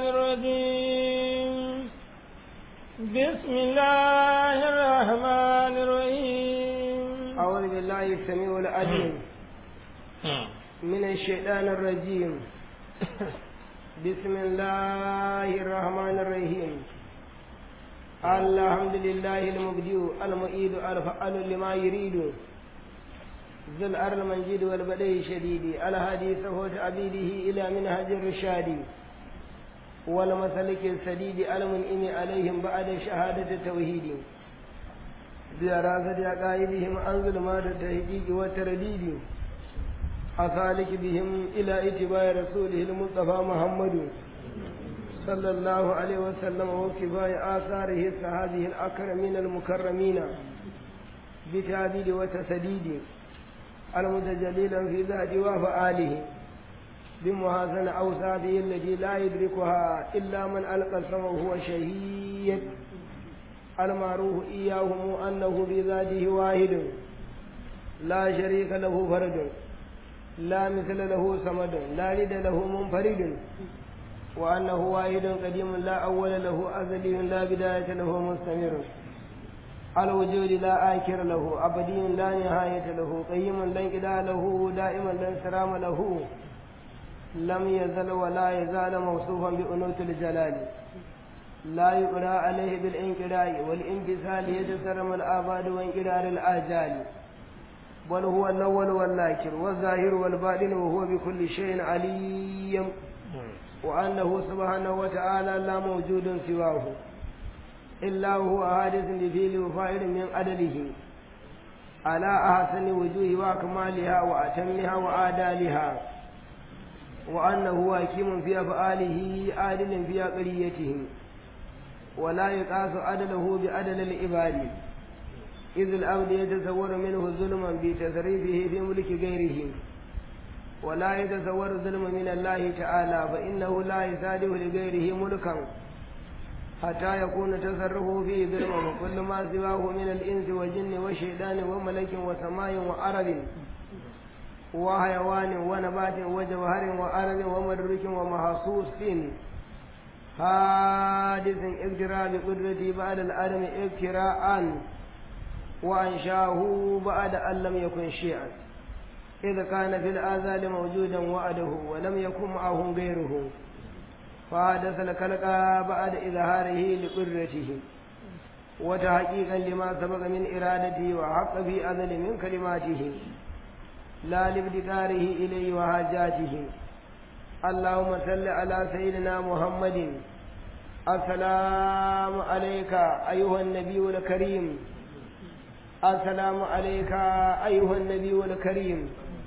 الرجيم بسم الله الرحمن الرحيم أعوذ بالله السميع العليم من الشيطان الرجيم بسم الله الرحمن الرحيم الحمد لله المبدئ المعيد الفعال لما يريد ذو الأرض المنجد والبدء الشديد الهادي صفوة عبيده إلى منهج الرشاد والمسلك السديد المنئم عليهم بعد شهادة التوحيد بدراسة عقائدهم عن ظلمات التهجيج والترديد أسالك بهم إلى اتباع رسوله المصطفى محمد صلى الله عليه وسلم وكفاية آثاره الصحابه الأكرمين المكرمين بتعديد وتسديد المتجليلا في ذات وفعاله بمحاسن أوصافه التي لا يدركها إلا من ألقى السمع وهو شهيد المعروف إياهم أنه بذاته واحد لا شريك له فرد لا مثل له صمد لا لد له منفرد وأنه واحد قديم لا أول له أزلي لا بداية له مستمر الوجود لا آكر له أبدي لا نهاية له قيم لا انقضاء له دائما لا انسرام له لم يزل ولا يزال موصوفا بأنوث الجلال لا يقرأ عليه بالانقراء والانفصال يتسرم الآباد وانقرار الآجال بل هو الأول والآخر والظاهر والباطن وهو بكل شيء عليم وأنه سبحانه وتعالى لا موجود سواه إلا هو حادث بفيل وفاعل من عدله على أحسن وجوه وأكمالها وأتمها وآدالها وأنه حكيم في أفعاله عادل في عقليته ولا يقاس عدله بعدل العباد إذ الأمر يتصور منه ظلما بتصريفه في ملك غيره ولا يتصور الظلم من الله تعالى فإنه لا يساده لغيره ملكا حتى يكون تصرفه فيه ظلما وكل ما سواه من الإنس والجن والشيطان وملك وسماء وأرض وحيوان ونبات وجوهر وأرض ومدرك ومحسوس حادث اقتراء بقدرته بعد الأدم اقتراء وأنشاه بعد أن لم يكن شيئا إذا كان في الآذال موجودا وعده ولم يكن معه غيره فحدث الخلق بعد إظهاره لقدرته وتحقيقا لما سبق من إرادته وحق في أذل من كلماته لا لابتكاره إليه وحاجاته اللهم صل على سيدنا محمد السلام عليك أيها النبي الكريم السلام عليك أيها النبي الكريم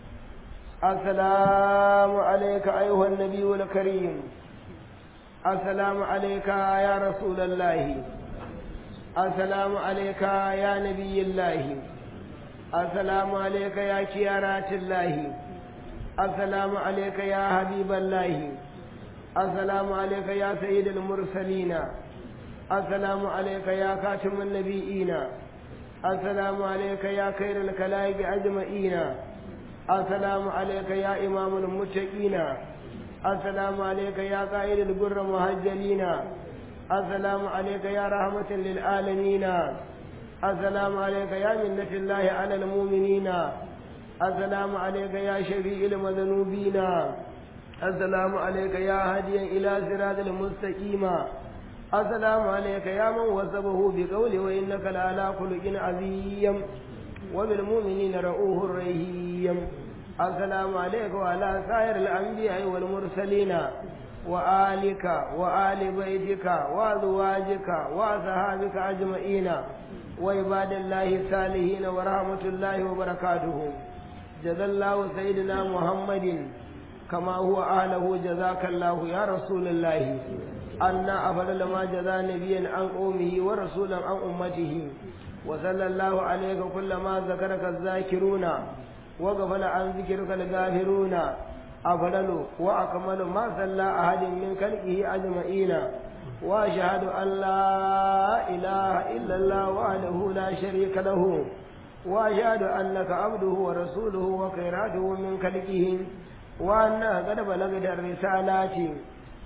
السلام عليك أيها النبي الكريم السلام عليك يا رسول الله السلام عليك يا نبي الله السلام عليك يا كيارات الله السلام عليك يا حبيب الله السلام عليك يا سيد المرسلين السلام عليك يا خاتم النبيين السلام عليك يا خير الخلائق أجمعين السلام عليك يا إمام المتقين السلام عليك يا قائد البر مهجلين السلام عليك يا رحمة للعالمين السلام عليك يا منة الله على المؤمنين السلام عليك يا شفيع المذنوبين السلام عليك يا هاديا إلى صراط المستقيم السلام عليك يا من وصفه بقوله وإنك لعلى خلق عظيم وبالمؤمنين رؤوه رحيم السلام عليك وعلى سائر الأنبياء والمرسلين وآلك وآل بيتك وأزواجك وأصحابك أجمعين وعباد الله الصالحين ورحمة الله وبركاته جزا الله سيدنا محمد كما هو أهله جزاك الله يا رسول الله أن أفضل ما جزى نبيا عن قومه ورسولا عن أمته وصلى الله عليك كل ما ذكرك الذاكرون وغفل عن ذكرك الغافرون أفضل وأكمل ما صلى أحد من خلقه أجمعين وأشهد أن لا إله إلا الله وحده لا شريك له وأشهد أنك عبده ورسوله وخيراته من خلقه وأنها قد بلغت الرسالات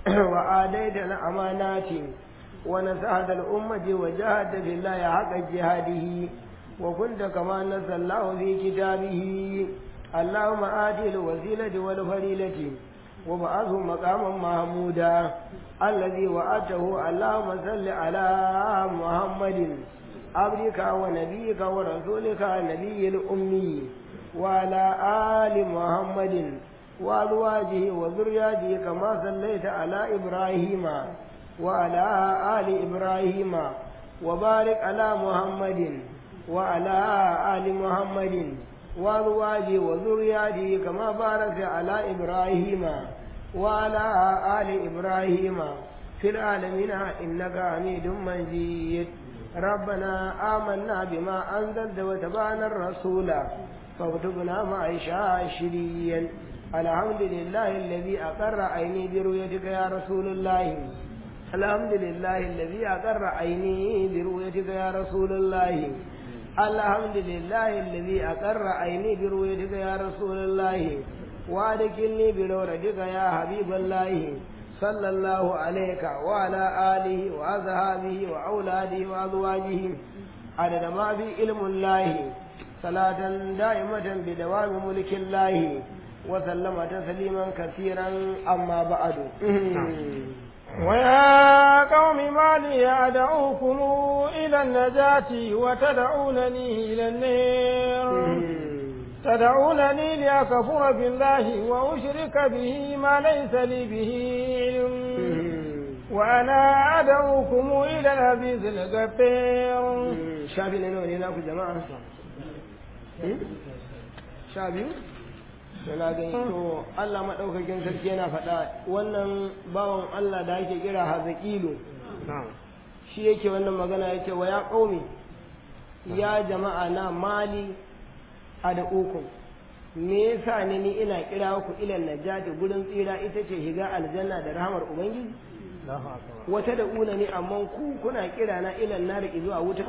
وآديت الأمانات ونسهد الأمة وجاهد في الله حق جهاده وكنت كما نزل الله في كتابه اللهم آتي الوسيلة والفضيلة وبعثه مقاما محمودا الذي وعدته اللهم صل على محمد عبدك ونبيك ورسولك النبي الأمي وعلى آل محمد وأزواجه وذرياته كما صليت على إبراهيم وعلى آل إبراهيم وبارك على محمد وعلى آل محمد وأزواجه وذرياته كما باركت على إبراهيم وعلى آل إبراهيم في العالمين إنك حميد مجيد ربنا آمنا بما أنزلت وتبعنا الرسول فاكتبنا مع الشاشرين الحمد لله الذي أقر عيني برؤيتك يا رسول الله الحمد لله الذي أقر عيني برؤيتك يا رسول الله الحمد لله الذي أقر عيني برؤيتك يا رسول الله وادخلني بنورتك يا حبيب الله صلى الله عليك وعلى آله وأصحابه وأولاده وأزواجه عدد ما في علم الله صلاة دائمة بدوام ملك الله وسلم تسليما كثيرا أما بعد ويا قوم ما لي أدعوكم إلى النجاة وتدعونني إلى النار تدعونني لأكفر بالله وأشرك به ما ليس لي به علم وأنا أدعوكم إلى العزيز الغفير شافي لنا ولينا جماعة شافي yana gani to Allah maɗaukakin sarki yana faɗa wannan bawan Allah da ake kira hazaƙilu shi yake wannan magana yake wa ya ƙaumi ya jama'a na mali a da ukun me yasa ne ni ina kira ku ilan najati gurin tsira ita ce shiga aljanna da rahamar ubangiji wata da una ne amma ku kuna kira na ilan nari zuwa wuta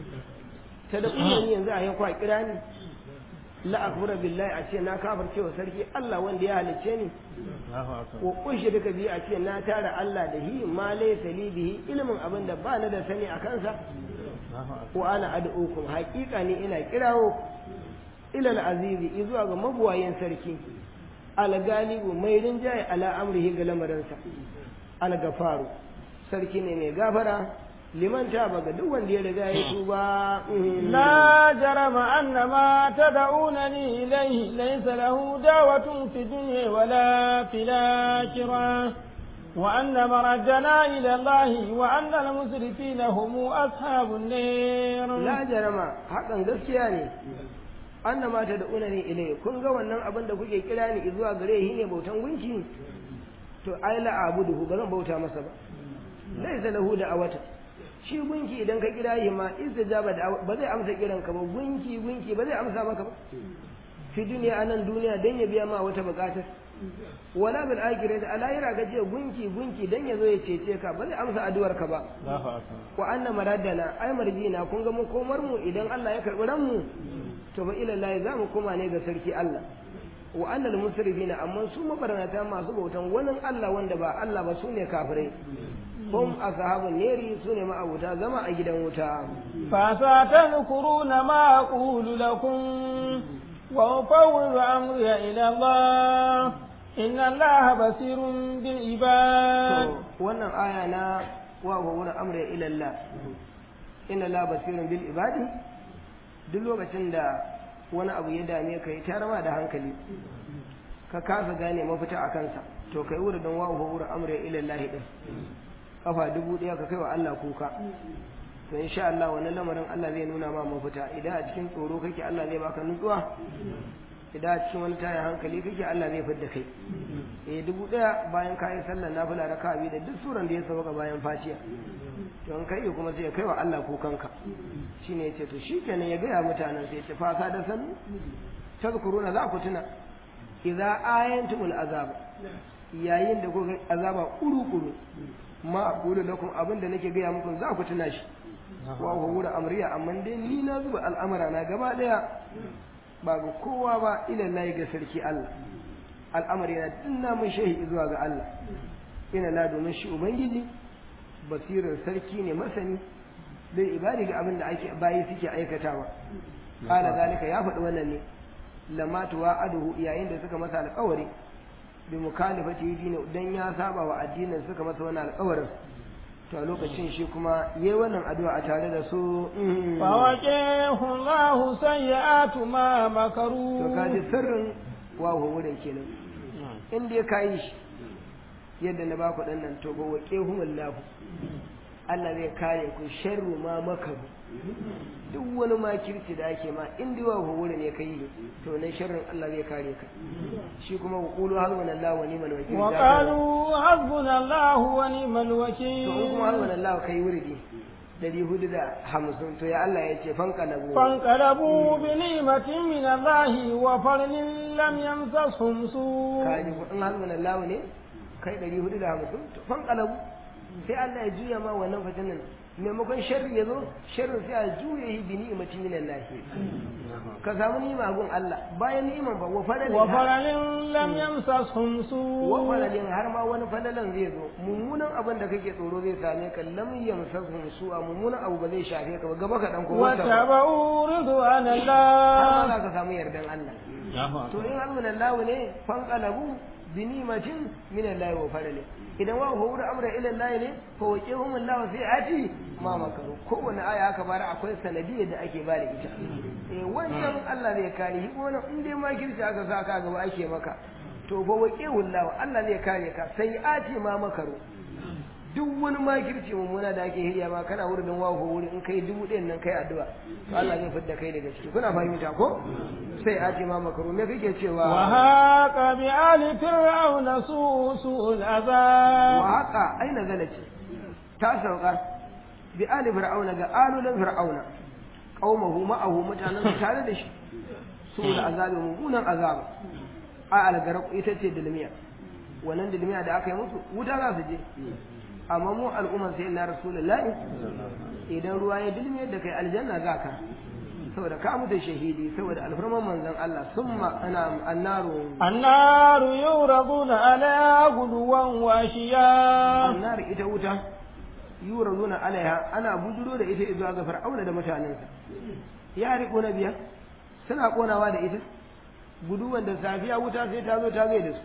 ta da una ni yanzu a yanku a kira ni la akbara billahi a ce na kafirce wa sarki Allah wanda ya halicce ni wa kunshi duka biyu a ce na tara Allah da hi ma laysa li bihi ilmin abin da ba ni da sani a kansa wa ana ad'ukum haƙiƙa ne ina kirawo ila al-azizi zuwa ga mabuwayin sarki al-galibu mai rinjaye ala amrihi ga lamarinsa al-gafaru sarki ne mai gafara liman taba ga duk wanda ya riga ya tuba لا جرم أن ما تدعونني إليه ليس له دعوة في الدنيا ولا في الآخرة وأن مردنا إلى الله وأن المسرفين هم أصحاب النار la jarama hakan gaskiya ne annama ta da'una ne ilai kun ga wannan abin da kuke kira ni zuwa gare shi ne bautan gunki to ai la abuduhu ba zan bauta masa ba laisa lahu da awata shi gunki idan ka kira shi ma istijaba da ba zai amsa kiran ka ba gunki gunki ba zai amsa maka ba fi duniya anan duniya dan ya biya ma wata bukatar wala bil akhirati a lahira ka ce gunki gunki dan ya zo ya cece ka ba zai amsa addu'ar ka ba wa anna maraddana ai marjina kun ga mu komar mu idan Allah ya karbi ran mu to ba ila Allah za mu koma ne ga sarki Allah wa annal musrifina amma su mabarnata masu bautan wani Allah wanda ba Allah ba sune kafirai hum ashabun neri sune ma'abuta zama a gidan wuta فستذكرون ما أقول لكم وأفوض أمري إلى الله إن الله بصير بالعباد to wannan aya na wa wa wani amra ila Allah inna la basirun bil ibadi duk lokacin da wani abu ya dame ka yi tarama da hankali ka kasa gane mafita a kansa to kai wuri don wa wa wani amra ila Allah din kafa dubu daya ka kai wa Allah kuka to insha Allah wannan lamarin Allah zai nuna ma mafita idan a cikin tsoro kake Allah zai baka nutsuwa idan a cikin wani tayin hankali kake Allah zai fidda kai eh dubu daya bayan ka yi sallar nafila raka'a biyu da duk suran da ya sauka bayan fatiha to an kai kuma sai ya kai wa Allah kukanka shine yace to shikenan ya gaya mutanen sai ya ce fasa da san tazkuruna za ku tuna idza ayantumul azab yayin da kuka azaba kuru kuru ma aqulu lakum abinda nake gaya muku za ku tuna shi wa huwa amriya amma dai ni na zuba al'amara na gaba daya ba ga kowa ba ila lahi ga sarki Allah al'amari na dinna mun shehi zuwa ga Allah ina la domin shi ubangiji basirar sarki ne masani bai ibadi ga abin da ake bayi suke aikatawa kala zalika ya faɗi wannan ne lamatu wa aduhu yayin da suka masa alƙawari bi mukhalifati dini dan ya saba wa addinin suka masa wannan alƙawarin to a lokacin shi kuma yayi wannan addu'a a tare da su فوقيه الله سيئات ما to مكروا kaji sirrin wawo wurin kenan in dai ka yi shi yadda na baku dan nan to ba waƙe humullahu Allah zai kare ku sharru ma makaru duk wani makirci da ake ma in dai wawo wurin ne kai to nan sharrin Allah zai kare ka shi kuma wa qulu hasbunallahu wa ni'mal wakeel وقالوا حسبنا الله ونعم to in الوكيل kuma hasbunallahu kai wuridi dari hudu da hamsin to ya Allah ya ce fanka na فانقلبوا بنعمة من الله وفضل لم يمسسهم سوء kaji ko in hasbunallahu ne kai dari hudu da hamsin to fankalabu sai Allah ya juya ma wannan fitinan maimakon sharri ya zo sharri sai a juya shi bi ni'imati minan lahi ka samu ni'ima gun Allah bayan ni'iman ba wa fadalin وفضل لم يمسسهم wa سوء fadalin har ma wani fadalan zai zo mummunan abin da kake tsoro zai same ka lam yamsasuhum su'a mummunan abu ba zai shafe ka ba gaba ka dan ko wata ba واتبعوا رضوان har ma الله za ka samu yardan Allah to in hasbunallahu ne fanqalabu bi ni'matin min Allah wa fadalin idan wa huwa amra ila Allah ne fa waqihum Allah fi ati ma makaru kowane aya aka bara akwai sanadiyar da ake bada ita eh wannan Allah zai kare shi wannan in dai makirci aka sa ka gaba ake maka to fa waqihum Allah Allah zai kare ka sai ati ma makaru duk wani makirci mummuna da ake hirya ma kana wurin wahu wuri in kai dubu ɗayan nan kai addu'a to Allah zai fidda kai daga ciki kuna fahimta ko sai ati ma makaru me kake cewa وهاق بآل فرعون سوء سوء wa العذاب haka aina zalace ta sauka bi ali fir'auna ga alulan fir'auna qaumahu ma'ahu mutanen su tare da shi su da azabi mummunan azaba a algaraq ita ce dilmiya wannan dilmiya da aka yi musu wuta za su je amma mu al'umman sai na rasulullahi idan ruwa ya dilmiya da kai aljanna za ka saboda ka mutu shahidi saboda alfarman manzon Allah summa ana annaru النار يعرضون عليها غدوا وعشيا annar ita wuta yura zuna alaiha ana bujuro da ita zuwa ga fir'auna da mutanensa ya riko na biyar suna konawa da ita guduwan da safiya wuta sai ta zo ta gai da su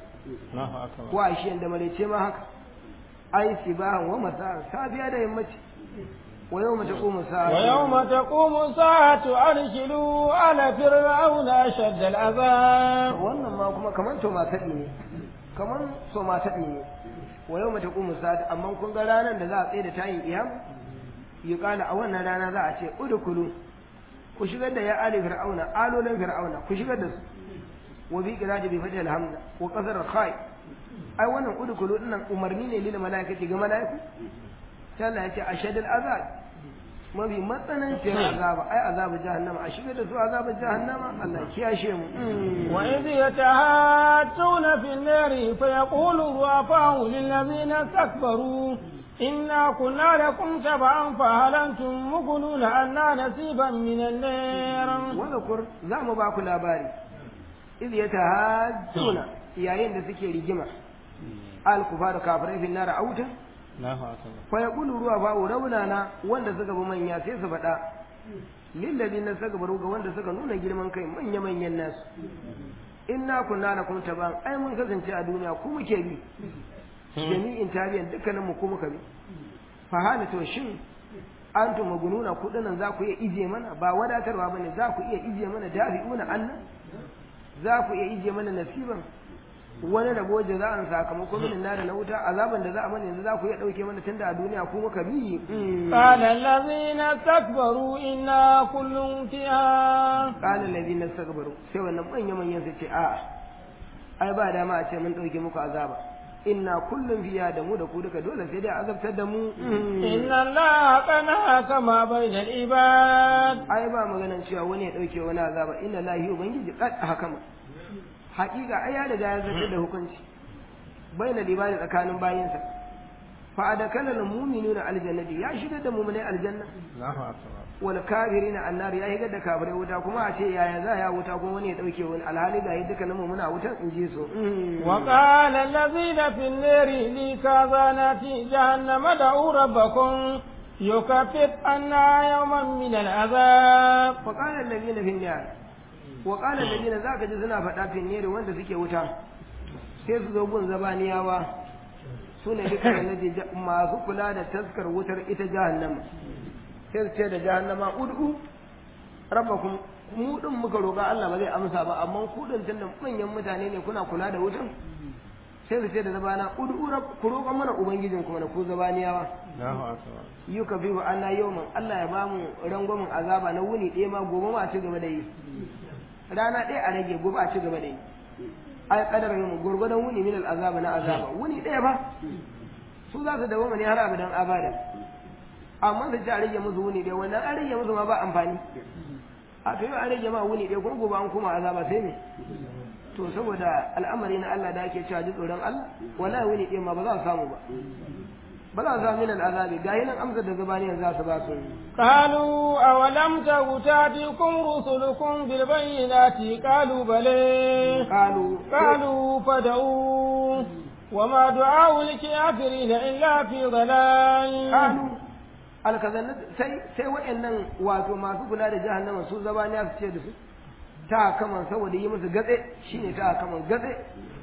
ko a shi da maraice ma haka ai sibahan wa masa safiya da yammaci wa yau mata kuma sa'a ويوم تقوم الساعة أرسلوا على فرعون أشد العذاب wannan ma kuma kaman to taɗi ne kaman so taɗi ne wa yau mata kuma sa'a amma kun ga ranar da za a tsaye da tayin iyam yi kala a wannan rana za a ce udukulu ku shigar da ya ali fir'auna alolan fir'auna ku shigar da su wa bi qira'ati bi fatil hamza wa qasar khai ai wannan udukulu dinnan umarni ne lil malaikati ga malaiku sai Allah ya ce ashadul azab mafi matsanancin azaba ai azabu jahannama a shigar da su azabu jahannama Allah ya kiyashe mu وإذ يتهاتون في النار فيقول الضعفاء للذين استكبروا إنا كنا لكم تبعا فهل أنتم مغنون عنا نصيبا من النار wadakur za mu ba ku labari iz ya tahajjuna yayin da suke rigima al kufar kafirai fi nar auta fa yaqulu ruwa ba raunana wanda suka bi manya sai su faɗa lilladina suka baro ga wanda suka nuna girman kai manya manyan nasu inna kunna lakum taban ai mun kasance a duniya ku muke bi jami'in tabiyan dukkanin mu ku muka bi fa hana to shin antum magununa kudinan za ku iya ije mana ba wadatarwa bane za ku iya ije mana dafi'una Allah za ku iya ije mana nasiban wani rabo jaza'an sakamakon min na da na wuta azaban da za a mana yanzu za ku iya dauke mana tunda a duniya ku muka bi قال الذين استكبروا إنا كل فيها qala alladhina istakbaru sai wannan manyan manyan su ce a'a ai ba dama a ce mun dauke muku azaba inna kullum fiya da mu da ku duka dole sai dai a azabtar da mu إن الله قد حكم بين العباد ai ba maganan cewa wani ya dauke wani azaba inna lahi ubangiji qad hakama haƙiƙa ai ya riga ya zartar da hukunci baina libani tsakanin bayinsa fa adakala al mu'minuna al jannati ya shigar da mu'minai aljanna Allahu akbar wal kafirina annar ya shigar da kafirai wuta kuma a ce yaya za ya wuta kuma wani ya dauke wani alhali ga yadda dukkanin mu muna wutan in ji su وقال الذين في النار لكازانات جهنم ادعوا ربكم يكفر عنا يوما من العذاب وقال الذين في النار وقال الذين zaka ji suna faɗa fi ne wanda suke wuta sai su zo gun zabaniyawa su ne duka da masu kula da taskar wutar ita jahannama sai su ce da jahannama ud'u rabbakum mu din muka roƙa Allah ba zai amsa ba amma ku din tunda manyan mutane ne kuna kula da wutan sai su ce da zabana ud'u rabb ku roƙa mana ubangijin kuma na ku zabaniyawa Allahu akbar yuka fi wa anna yawman Allah ya bamu rangwamin azaba na wuni ɗaya ma gobe ma a ci gaba da yi rana ɗaya a rage gobe a ci gaba da yi ai kadar mu gurgudan wuni min al azaba na azaba wuni ɗaya ba su za su dawo ne har abadan abada amma su ci a rage musu wuni ɗaya wannan an rage musu ma ba amfani a to yau an rage ma wuni ɗaya kuma gobe an koma azaba sai me to saboda al'amari na Allah da ake cewa ji tsoron Allah wallahi wuni ɗaya ma ba za su samu ba ba za su samu min al'azabi ga nan amsar da zabaniyan za su ba su قالوا أولم تك تأتيكم رسلكم بالبينات قالوا بلى قالوا قالوا فدعوا وما دعاء الكافرين إلا في ضلال قالوا alkazan sai sai wayannan wato masu kula da jahannama su zabaniya su ce da su ta kaman saboda yi musu gatse shine ta kaman gatse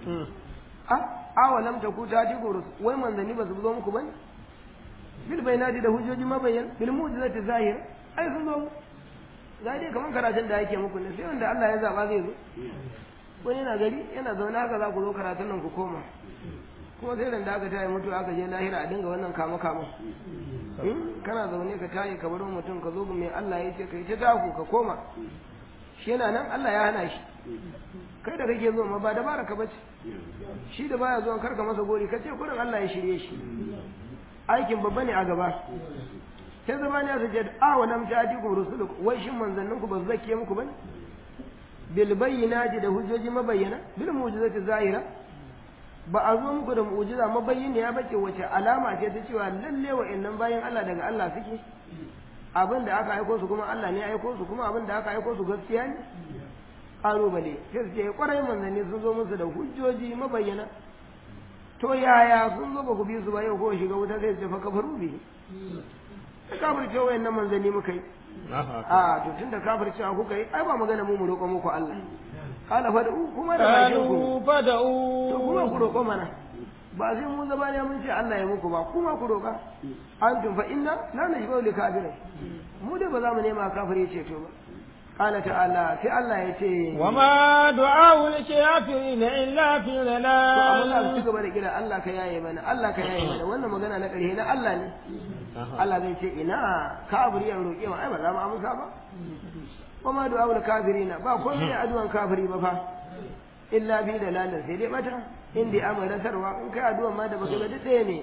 a awalam ta ku ta ji gurus wai manzanni ba su zo muku bane bil bainati da hujjoji mabayyan bil mu'jizati zahir ai sun zo ga dai kaman karatun da yake muku ne sai wanda Allah ya zaba zai zo wani yana gari yana zaune haka za ku zo karatun nan ku koma kuma sai ran da aka tayi mutu aka je lahira a dinga wannan kama kama kana zaune ka tayi ka bar mutum ka zo mai Allah ya ce kai ta taku ka koma shi yana nan Allah ya hana shi kai da kake zo ma ba dabara ka bace shi da baya zuwa karka masa gori ka ce kurin Allah ya shirye shi aikin babba ne a gaba sai zama ne su ce a wa lam ta'tikum rusulukum wai shin manzannin ku ba su zake muku bane bil bayyinati da hujjoji mabayyana bil mu'jizati zahira ba a zo muku da mu'jiza mabayyana ya bace wace alama ce ta cewa lalle wa'annan bayan Allah daga Allah suke abin da aka aiko su kuma Allah ne ya aiko su kuma abin da aka aiko su gaskiya ne ƙalubale sai su ce ƙwarai manzanni sun zo musu da hujjoji mabayyana to yaya sun zo ba ku bi su ba yau ko shiga wuta sai su ce fa kafaru bi ta kafirce wayannan manzanni muka yi a to tunda kafircewa kuka yi ai ba magana mu mu roƙo muku Allah kala fad'u kuma da bakin ku قالوا to kuma ku فدعوا roƙo mana ba sai mu zaba ne mun ce Allah ya muku ba kuma ku roƙa antum fa inna la najbu li kafirin mu da ba za mu nema kafiri ceto ba qala ta'ala sai Allah ya ce وما دعاء الكافرين إلا في to amma za su ci ضلال gaba da kira Allah ka yaye mana Allah ka yaye mana wannan magana na ƙarshe na Allah ne Allah zai ce ina kafiri ya roƙe wa ai ba za mu amsa ba kuma du'a ul kafirina ba komai ne addu'an kafiri ba fa illa bi dalalin sai dai mata in dai amara sarwa in kai addu'an ma da baka ga duk ɗaya ne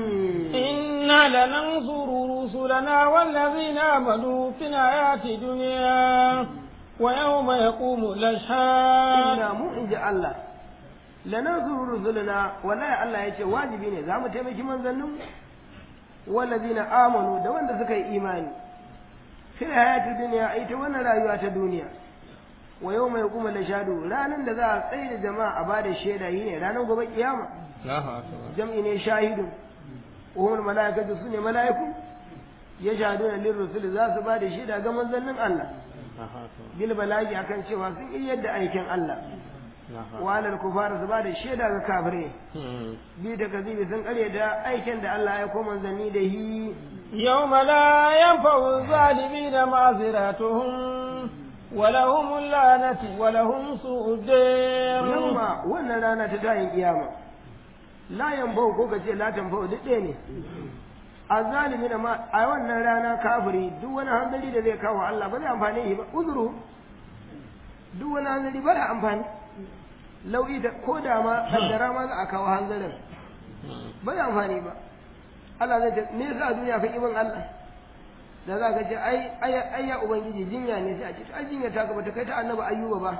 إنا لننصر رسلنا والذين آمنوا في الحياة الدنيا ويوم يقوم الأشهاد inna mu in ji Allah lanansuru rusulana wallahi Allah ya ce wajibi ne za mu taimaki manzannin wallazina amanu da wanda suka yi imani fil hayati dunya ai ta wannan rayuwa ta duniya wa yawma yaqumu lashadu ranan da za a tsaye da jama'a a bada shaida yi ne ranan gobe kiyama jam'i ne shahidun umar malaikatu su ne malaiku ya shahaduna lir rusul za su bada shaida ga manzannin Allah bil balagi akan cewa sun yi yadda aikin Allah walar kufar su ba da shaida ga kafirai bi da kazibi sun kare da aikin da Allah ya koma manzanni da hi يوم لا ينفع الظالمين معذرتهم ولهم اللعنة ولهم سوء الدير yamma wannan rana ta tayin kiyama la yanfau ko kace la tanfau duk ɗaya ne azalimi da ma a wannan rana kafiri duk wani hanzari da zai kawo Allah ba zai amfane shi ba uzuru duk wani hanzari ba da amfani lau'i da ko da ma kaddara ma za a kawo hanzarin ba zai amfani ba Allah zai ce me yasa a duniya ka ibin Allah da za ka ce ai ai ai ya ubangiji jinya ne sai a ce ai jinya ta ka bata kai ta annabi ayyuba ba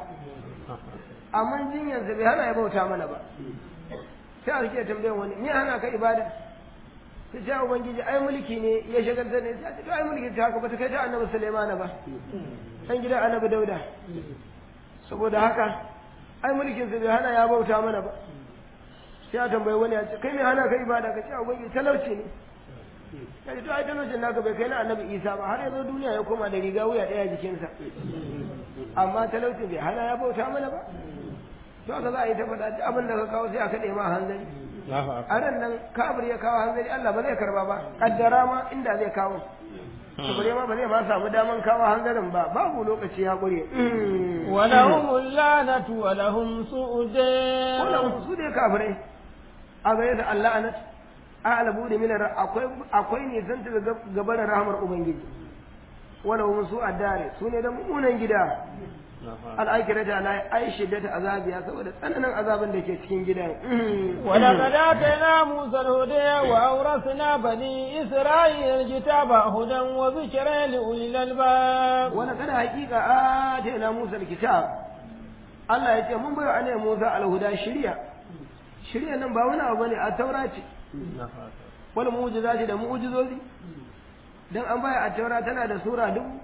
amma jinyar sa bai hana ya bauta mana ba sai a rike tambayar wani me hana ka ibada ta ce ubangiji ai mulki ne ya shagaltar ne ta ce to ai mulki ta haka ba ta kai ta annabi Sulaiman ba dan gidan annabi Dauda saboda haka ai mulkin sa bai hana ya bauta mana ba sai ya tambayi wani ya ce kai me hana ka ibada ka ce ubangiji talauci ne ya ce to ai talaucin naka bai kai na annabi Isa ba har yanzu duniya ya koma da riga wuya daya jikinsa amma talaucin bai hana ya bauta mana ba to haka za a yi ta faɗa duk abin da ka kawo sai a kaɗe ma hanzari a ran nan kabir ya kawo hanzari Allah ba zai karba ba kaddara ma inda zai kawo kabir ma ba zai ma samu daman kawo hanzarin ba babu lokaci ya ƙure ولهم اللعنة ولهم سوء الدين wannan su ne kafirai a gare da Allah anat a'lamu da minar akwai akwai ne san ta gaban rahmar ubangiji wala hum su addare su ne da mummunan gida al'akirata na ai shiddata azabiya saboda tsananin azabin da ke cikin gidan ولقد آتينا موسى الهدى وأورثنا بني إسرائيل الكتاب هدى وذكرى لأولي الألباب wani kada hakika atayna Musa alkitab Allah ya ce mun bai wa Musa alhuda shirya shirya nan ba wani abu bane a taura ce wani mu'jiza ce da mu'jizozi dan an baya a taura tana da sura dubu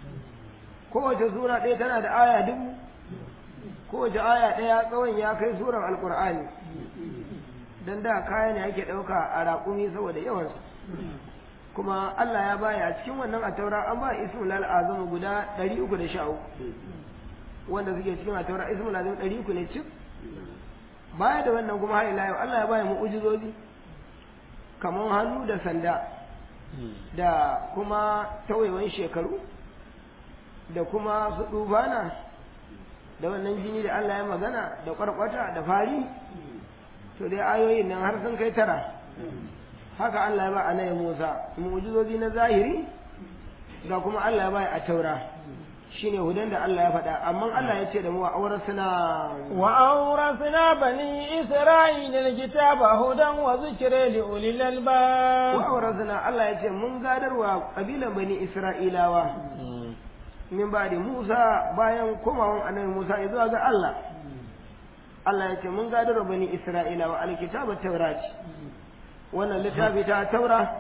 kowace sura ɗaya tana da aya dubu kowace aya ɗaya tsawon ya kai suran alkur'ani dan da kaya ne ake ɗauka a raƙumi saboda yawansu kuma Allah ya baya a cikin wannan a taura an ba ismul azam guda 313 wanda suke cikin a taura ismul azam 300 ne cif baya da wannan kuma har ila yau Allah ya baya mu'ujizozi kamar hannu da sanda da kuma tawayewan shekaru da kuma su dubana da wannan jini da Allah ya magana da kwarkwata da fari to dai ayoyin nan har sun kai tara haka Allah ya ba annabi Musa mu'jizozi na zahiri ga kuma Allah ya ba a taura shine hudan da Allah ya faɗa amma Allah ya ce da mu a aurasuna وأورثنا بني إسرائيل الكتاب هدى وذكرى لأولي wa الألباب aurasuna Allah ya ce mun gadarwa kabilan bani Isra'ilawa min ba da Musa bayan komawan annabi Musa ya zuwa ga Allah Allah ya ce mun gadarwa bani Isra'ilawa alkitaba taurati wannan littafi ta taura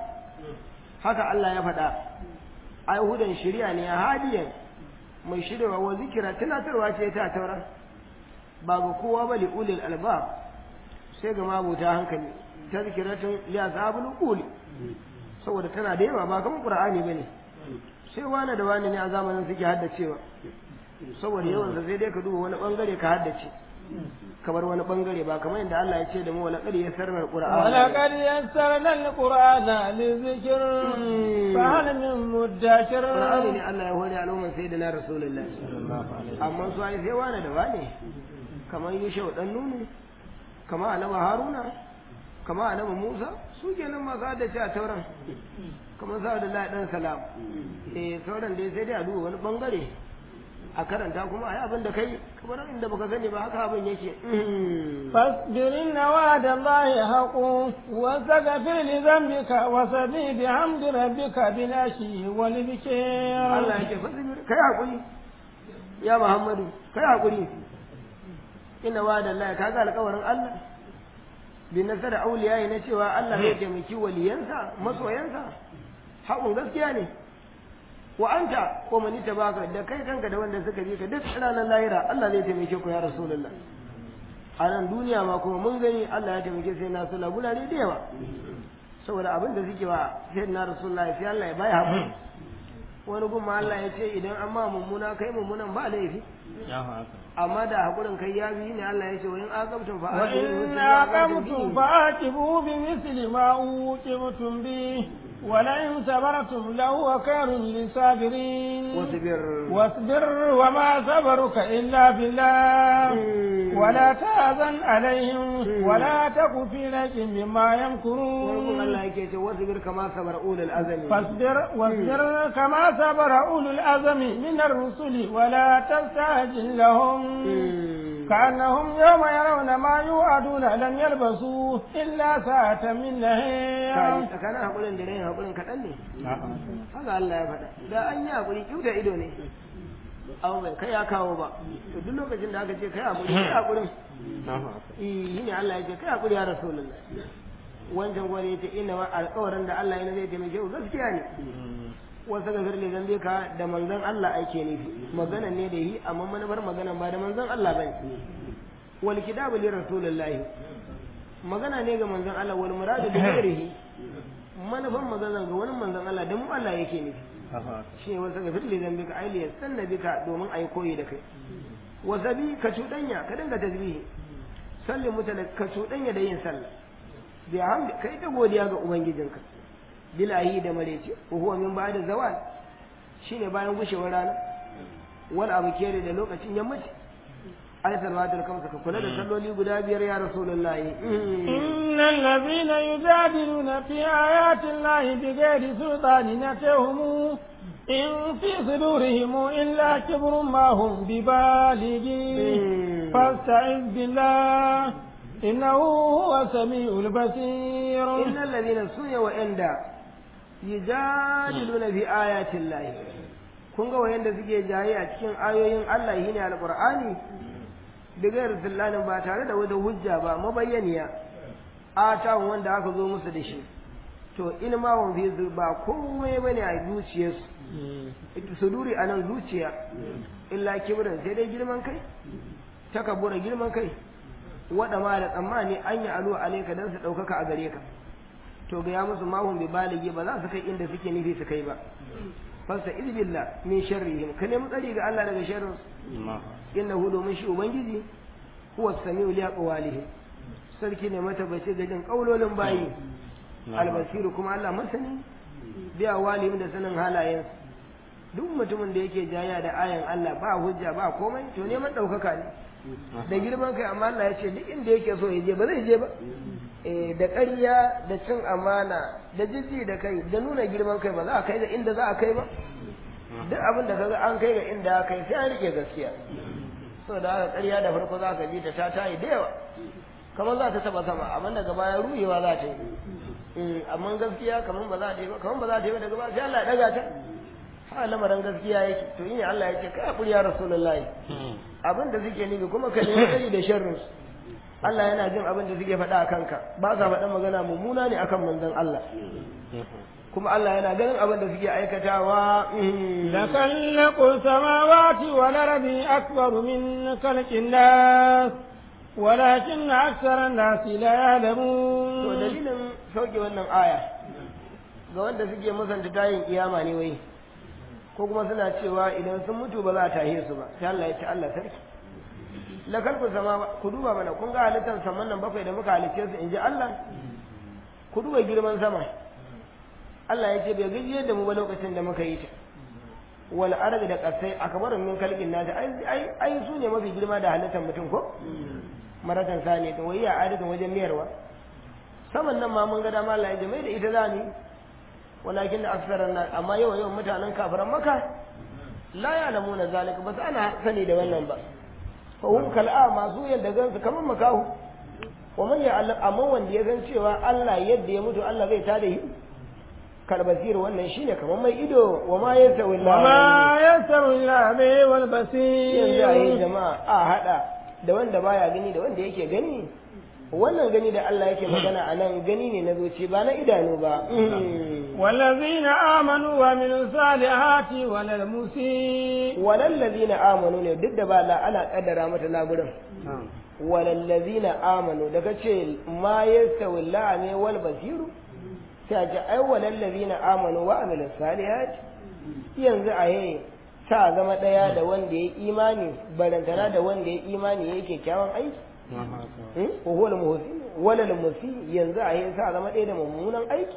haka Allah ya faɗa ai hudan shari'a ne hadiyan mai shirya wa zikira tunatarwa ce ta taura ba ga kowa ba li ulil albab sai ga mabuta hankali tazkiratun li ashabul quli saboda tana da yawa ba kamar qur'ani bane sai wani da wani ne a zamanin suke haddacewa saboda yawan sa sai dai ka duba wani bangare ka haddace kamar wani bangare ba kamar yadda Allah ya ce da mu wala qad yassarna alqur'ana ولقد يسرنا القرآن للذكر فهل من مدكر Qur'ani ne Allah ya hore al'umman sayyidina Rasulullah amma su ai sai wani da wani kamar Yusha dan Nunu kamar Annabi Haruna kamar Annabi Musa su kenan masu haddace a tauran kamar sa da dan salam eh sauran dai sai dai a duba wani bangare a karanta kuma ai abin da kai kamar inda baka sani ba haka abin yake فاصبر إن وعد الله حق واستغفر لذنبك وسبح بحمد ربك بالعشي والبكير Allah yake fasibir kai hakuri ya Muhammadu kai hakuri inna wa'ada Allah kaga alƙawarin Allah bi nasara auliyayi na cewa Allah zai taimaki waliyansa masoyansa haƙun gaskiya ne wa anta ko mani tabaka da kai kanka da wanda suka bi ka duk ranar lahira Allah zai taimake ku ya rasulullah a nan duniya ma kuma mun gani Allah ya taimake sai na sula gulare da yawa saboda abin da suke wa sai na rasulullah sai Allah ya baya haƙuri wani gumma Allah ya ce idan an ma mummuna kai mummunan ba laifi amma da haƙurin kai ya bi ne Allah ya ce wa in aqabtum fa وإن عاقبتم فعاقبوا بمثل ما عوقبتم به ولئن صبرتم لهو خير للصابرين wasbir واصبر وما صبرك إلا بالله ولا تحزن عليهم ولا تك في ريب مما wani يمكرون Allah yake ce wasbir kama sabar ulul azmi فاصبر واصبر كما صبر أولو الأزم من الرسل ولا تستعجل لهم كأنهم يوم يرون ما يوعدون لم يلبسوا إلا ساعة من kai نهار tsakanin haƙurin da rayin haƙurin kaɗan ne haka Allah ya faɗa da an yi haƙuri kyauta ido ne abu bai kai ya kawo ba to duk lokacin da aka ce kai haƙuri kai haƙurin eh ne Allah ya ce kai haƙuri ya rasulullah wancan gwani yace inna ma alƙawarin da Allah yana zai taimake ku gaskiya ne wasu ga firle zambe ka da manzon Allah ake nufi magana ne da yi amma manufar magana ba da manzon Allah bane wal kitabu li rasulillahi magana ne ga manzon Allah wal muradu bi ghairihi manufan magana ga wani manzon Allah da mu Allah yake nufi shi ne wasu ga firle zambe ka ailiya sanna bika domin ayi koyi da kai wasabi ka cuɗanya ka dinga tasbihi sallin mutane ka cuɗanya da yin sallah bi hamdi kai ta godiya ga ubangijinka bilahi da marece ko huwa min ba'da zawal shine bayan gushewar rana wal abu kere da lokacin yammaci ay salawatul kamsa ka kula da salloli guda biyar ya rasulullahi innal ladhina yujadiluna fi ayati llahi bighairi sultanin atahum in fi sudurihim illa kibrun ma hum bibalighi fasta'iz billah innahu huwa samiul basir innal ladhina sunya wa inda yujadiluna fi ayatin lahi kun ga wayanda suke jaye a cikin ayoyin Allah shine alqur'ani bigar dillanin ba tare da wata hujja ba mabayyaniya ata wanda aka zo musu da shi to in ma wan fi ba komai bane a zuciyarsu ita suduri anan zuciya illa kibran sai dai girman kai takabbura girman kai wada ma da tsammani an yi alu alaika dan su daukaka a gare ka to ga ya musu mahun bi baligi ba za su kai inda suke nufi su kai ba fasta izbillah min sharrihim ka nemi tsari ga Allah daga sharrin innahu domin shi ubangiji huwa samiu li aqwalihim sarki ne matabbaci ga jin kaulolin bayi albasiru kuma Allah masani biya walihim da sanin halayen duk mutumin da yake jaya da ayan Allah ba hujja ba komai to neman daukaka ne da girman kai amma Allah ya ce duk inda yake so ya je ba zai je ba da ƙarya da cin amana da jijji da kai da nuna girman kai ba za a kai ga inda za a kai ba duk abin da kaga an kai ga inda aka kai sai an rike gaskiya so da haka ƙarya da farko za ka ji ta ta tayi da yawa kamar za ta taba sama amma daga baya ruhewa za ta yi amma gaskiya kamar ba za ta yi ba kamar ba za ta yi ba daga baya sai Allah ya daga ta ha lamarin gaskiya yake to in Allah ya ce kai hakuri ya rasulullahi abin da suke nufi kuma ka nemi tsari da sharrin Allah yana jin abin da suke faɗa a kanka ba sa faɗa magana mummuna ne akan manzon Allah kuma Allah yana ganin abin da suke aikatawa da kallaqu samawati wal ardi akbaru min khalqin nas walakin aktsara an-nas la ya'lamun to dalilin sauke wannan aya ga wanda suke musanta tayin kiyama ne wai ko kuma suna cewa idan sun mutu ba za a tahe su ba sai Allah ya ce Allah sarki la kalku sama ku duba mana kun ga halittar saman nan bakwai da muka halicce su inji Allah ku duba girman sama Allah ya ce bai gaji da mu ba lokacin da muka yi ta wal ardi da kasai akbarun min kalqin nasi ai ai ai su ne mafi girma da halittar mutum ko maratan sani to wai ya adadin wajen miyarwa saman nan ma mun ga dama Allah ya jame da ita zani walakin da aksaran nan amma yawa yawan mutanen kafiran maka la ya'lamuna zalika ba su ana sani da wannan ba fa hum kal'a masu yadda gansu kamar makahu wa man ya'lam amma wanda ya san cewa Allah yadda ya mutu Allah zai tada shi kalbasir wannan shine kamar mai ido wa ma yasawi wa ma yasawi al-a'ma wal basir yanzu ayi jama'a a hada da wanda baya gani da wanda yake gani wannan gani da Allah yake magana a nan gani ne na zuci ba na idanu ba والذين آمنوا وعملوا الصالحات ولا المسيء والذين آمنوا ne duk da ba la ana kaddara mata laburin walallazina amanu daga ce ma yastawi la'ame wal basiru sai ce ai walallazina amanu wa amilus salihat yanzu a yayi ta zama daya da wanda ya imani barantana da wanda ya imani yake kyakkyawan aiki wa huwa al-muhsin wala al-musi yanzu a yayi sa zama daya da mummunan aiki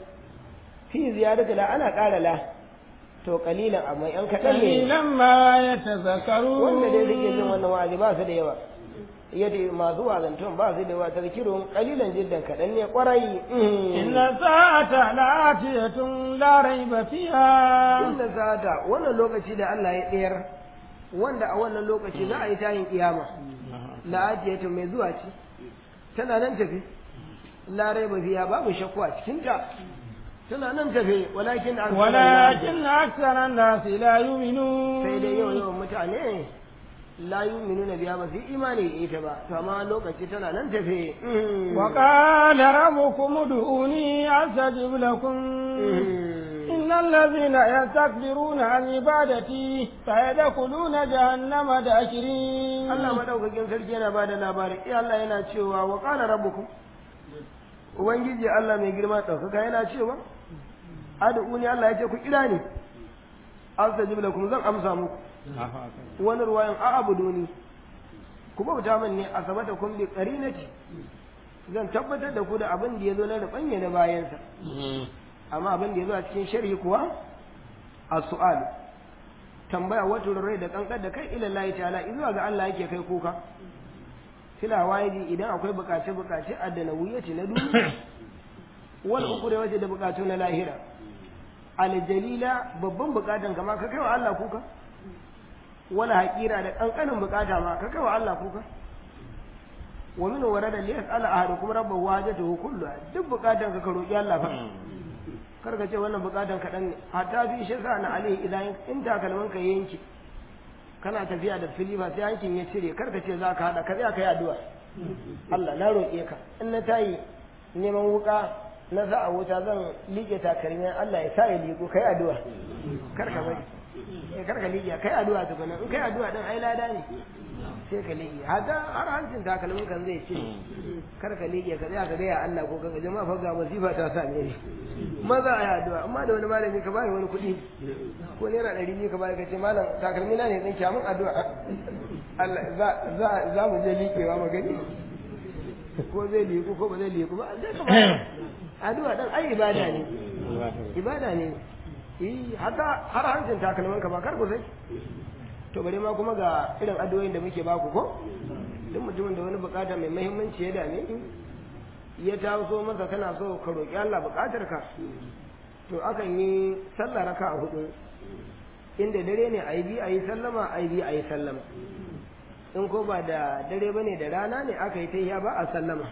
fi ziyadatu la ana ƙara la to kalilan amma yan kaɗan ne قليلا ما يتذكرون wanda dai suke jin wannan wa'azi ba su da yawa yadda masu wazantun ba su da yawa tazkirun kalilan jiddan kaɗan ne kwarai إن الساعة لآتية لا ريب فيها inda sata wannan lokaci da Allah ya tsayar wanda a wannan lokaci za a yi tayin kiyama la'atiyatu mai zuwa ce tana nan tafi la raiba fiha babu shakku a cikin ta tana nan tafe walakin aksarun nas- ولكن أكثر الناس لا sai dai يؤمنون yawan yawan mutane la yu'minuna biya ba su yi imani da ita ba to amma lokaci tana nan tafe وقال ربكم ادعوني أستجب لكم إن الذين يستكبرون عن عبادتي سيدخلون جهنم داخرين Allah madaukakin sarki yana bada labari eh Allah yana cewa wa qala rabbukum ubangiji Allah mai girma ɗaukaka yana cewa ad'uni Allah ya ce ku kira ni astajib lakum zan amsa muku wani ruwayan a abuduni ku bauta min ne a sabata kun bi qarinati zan tabbatar da ku da abin da yazo na rubanya na bayansa amma abin da yazo a cikin sharhi kuwa as-su'al tambaya wato rai da kankar da kai ila Allah ta'ala zuwa ga Allah yake kai kuka fila wajibi idan akwai bukace bukace addana wuyaci na duniya wal ukure wace da bukatu na lahira aljalila babban bukatan kama ka kai wa Allah kuka wala haƙira da ƙanƙanin bukata ma ka kai wa Allah kuka wa min warada li yas'ala ahadukum rabbahu hajatuhu kulluha duk bukatan ka ka roki Allah fa kar ka ce wannan bukatan kaɗan ne hatta fi shi sa na alaihi idan in takalman ka yanki kana tafiya da filifa sai yankin ya cire kar ka ce za ka haɗa ka tsaya ka yi addu'a Allah na roƙe ka in na tayi neman wuka na sa a wuta zan liƙe takalmin Allah ya sa ya liƙo kai addu'a kar ka bari eh kar ka liƙe kai addu'a tukuna in kai addu'a din ai lada ne sai ka liƙe hada har hancin takalmin kan zai ce kar ka liƙe ka tsaya ka ga ya Allah ko ka jama'a fa ga masifa ta same ni maza a yi addu'a amma da wani malami ka bani wani kuɗi ko naira ɗari biyu ka bani ka ce malam takalmi na ne zan kyamun addu'a Allah za mu je liƙewa mu gani ko zai liƙu ko ba zai liƙu ba zai ka bani addu'a dan ai ibada ne ibada ne eh haka har hancin takalmin ka ba kar ku sai to bare ma kuma ga irin addu'o'in da muke baku ko duk mutumin da wani bukata mai muhimmanci ya dame ya taso maka kana so ka roƙi Allah bukatar ka to akan yi sallah raka a hudu inda dare ne a yi bi a yi sallama a yi bi a yi sallama in ko ba da dare ba ne da rana ne aka yi ta ba a sallama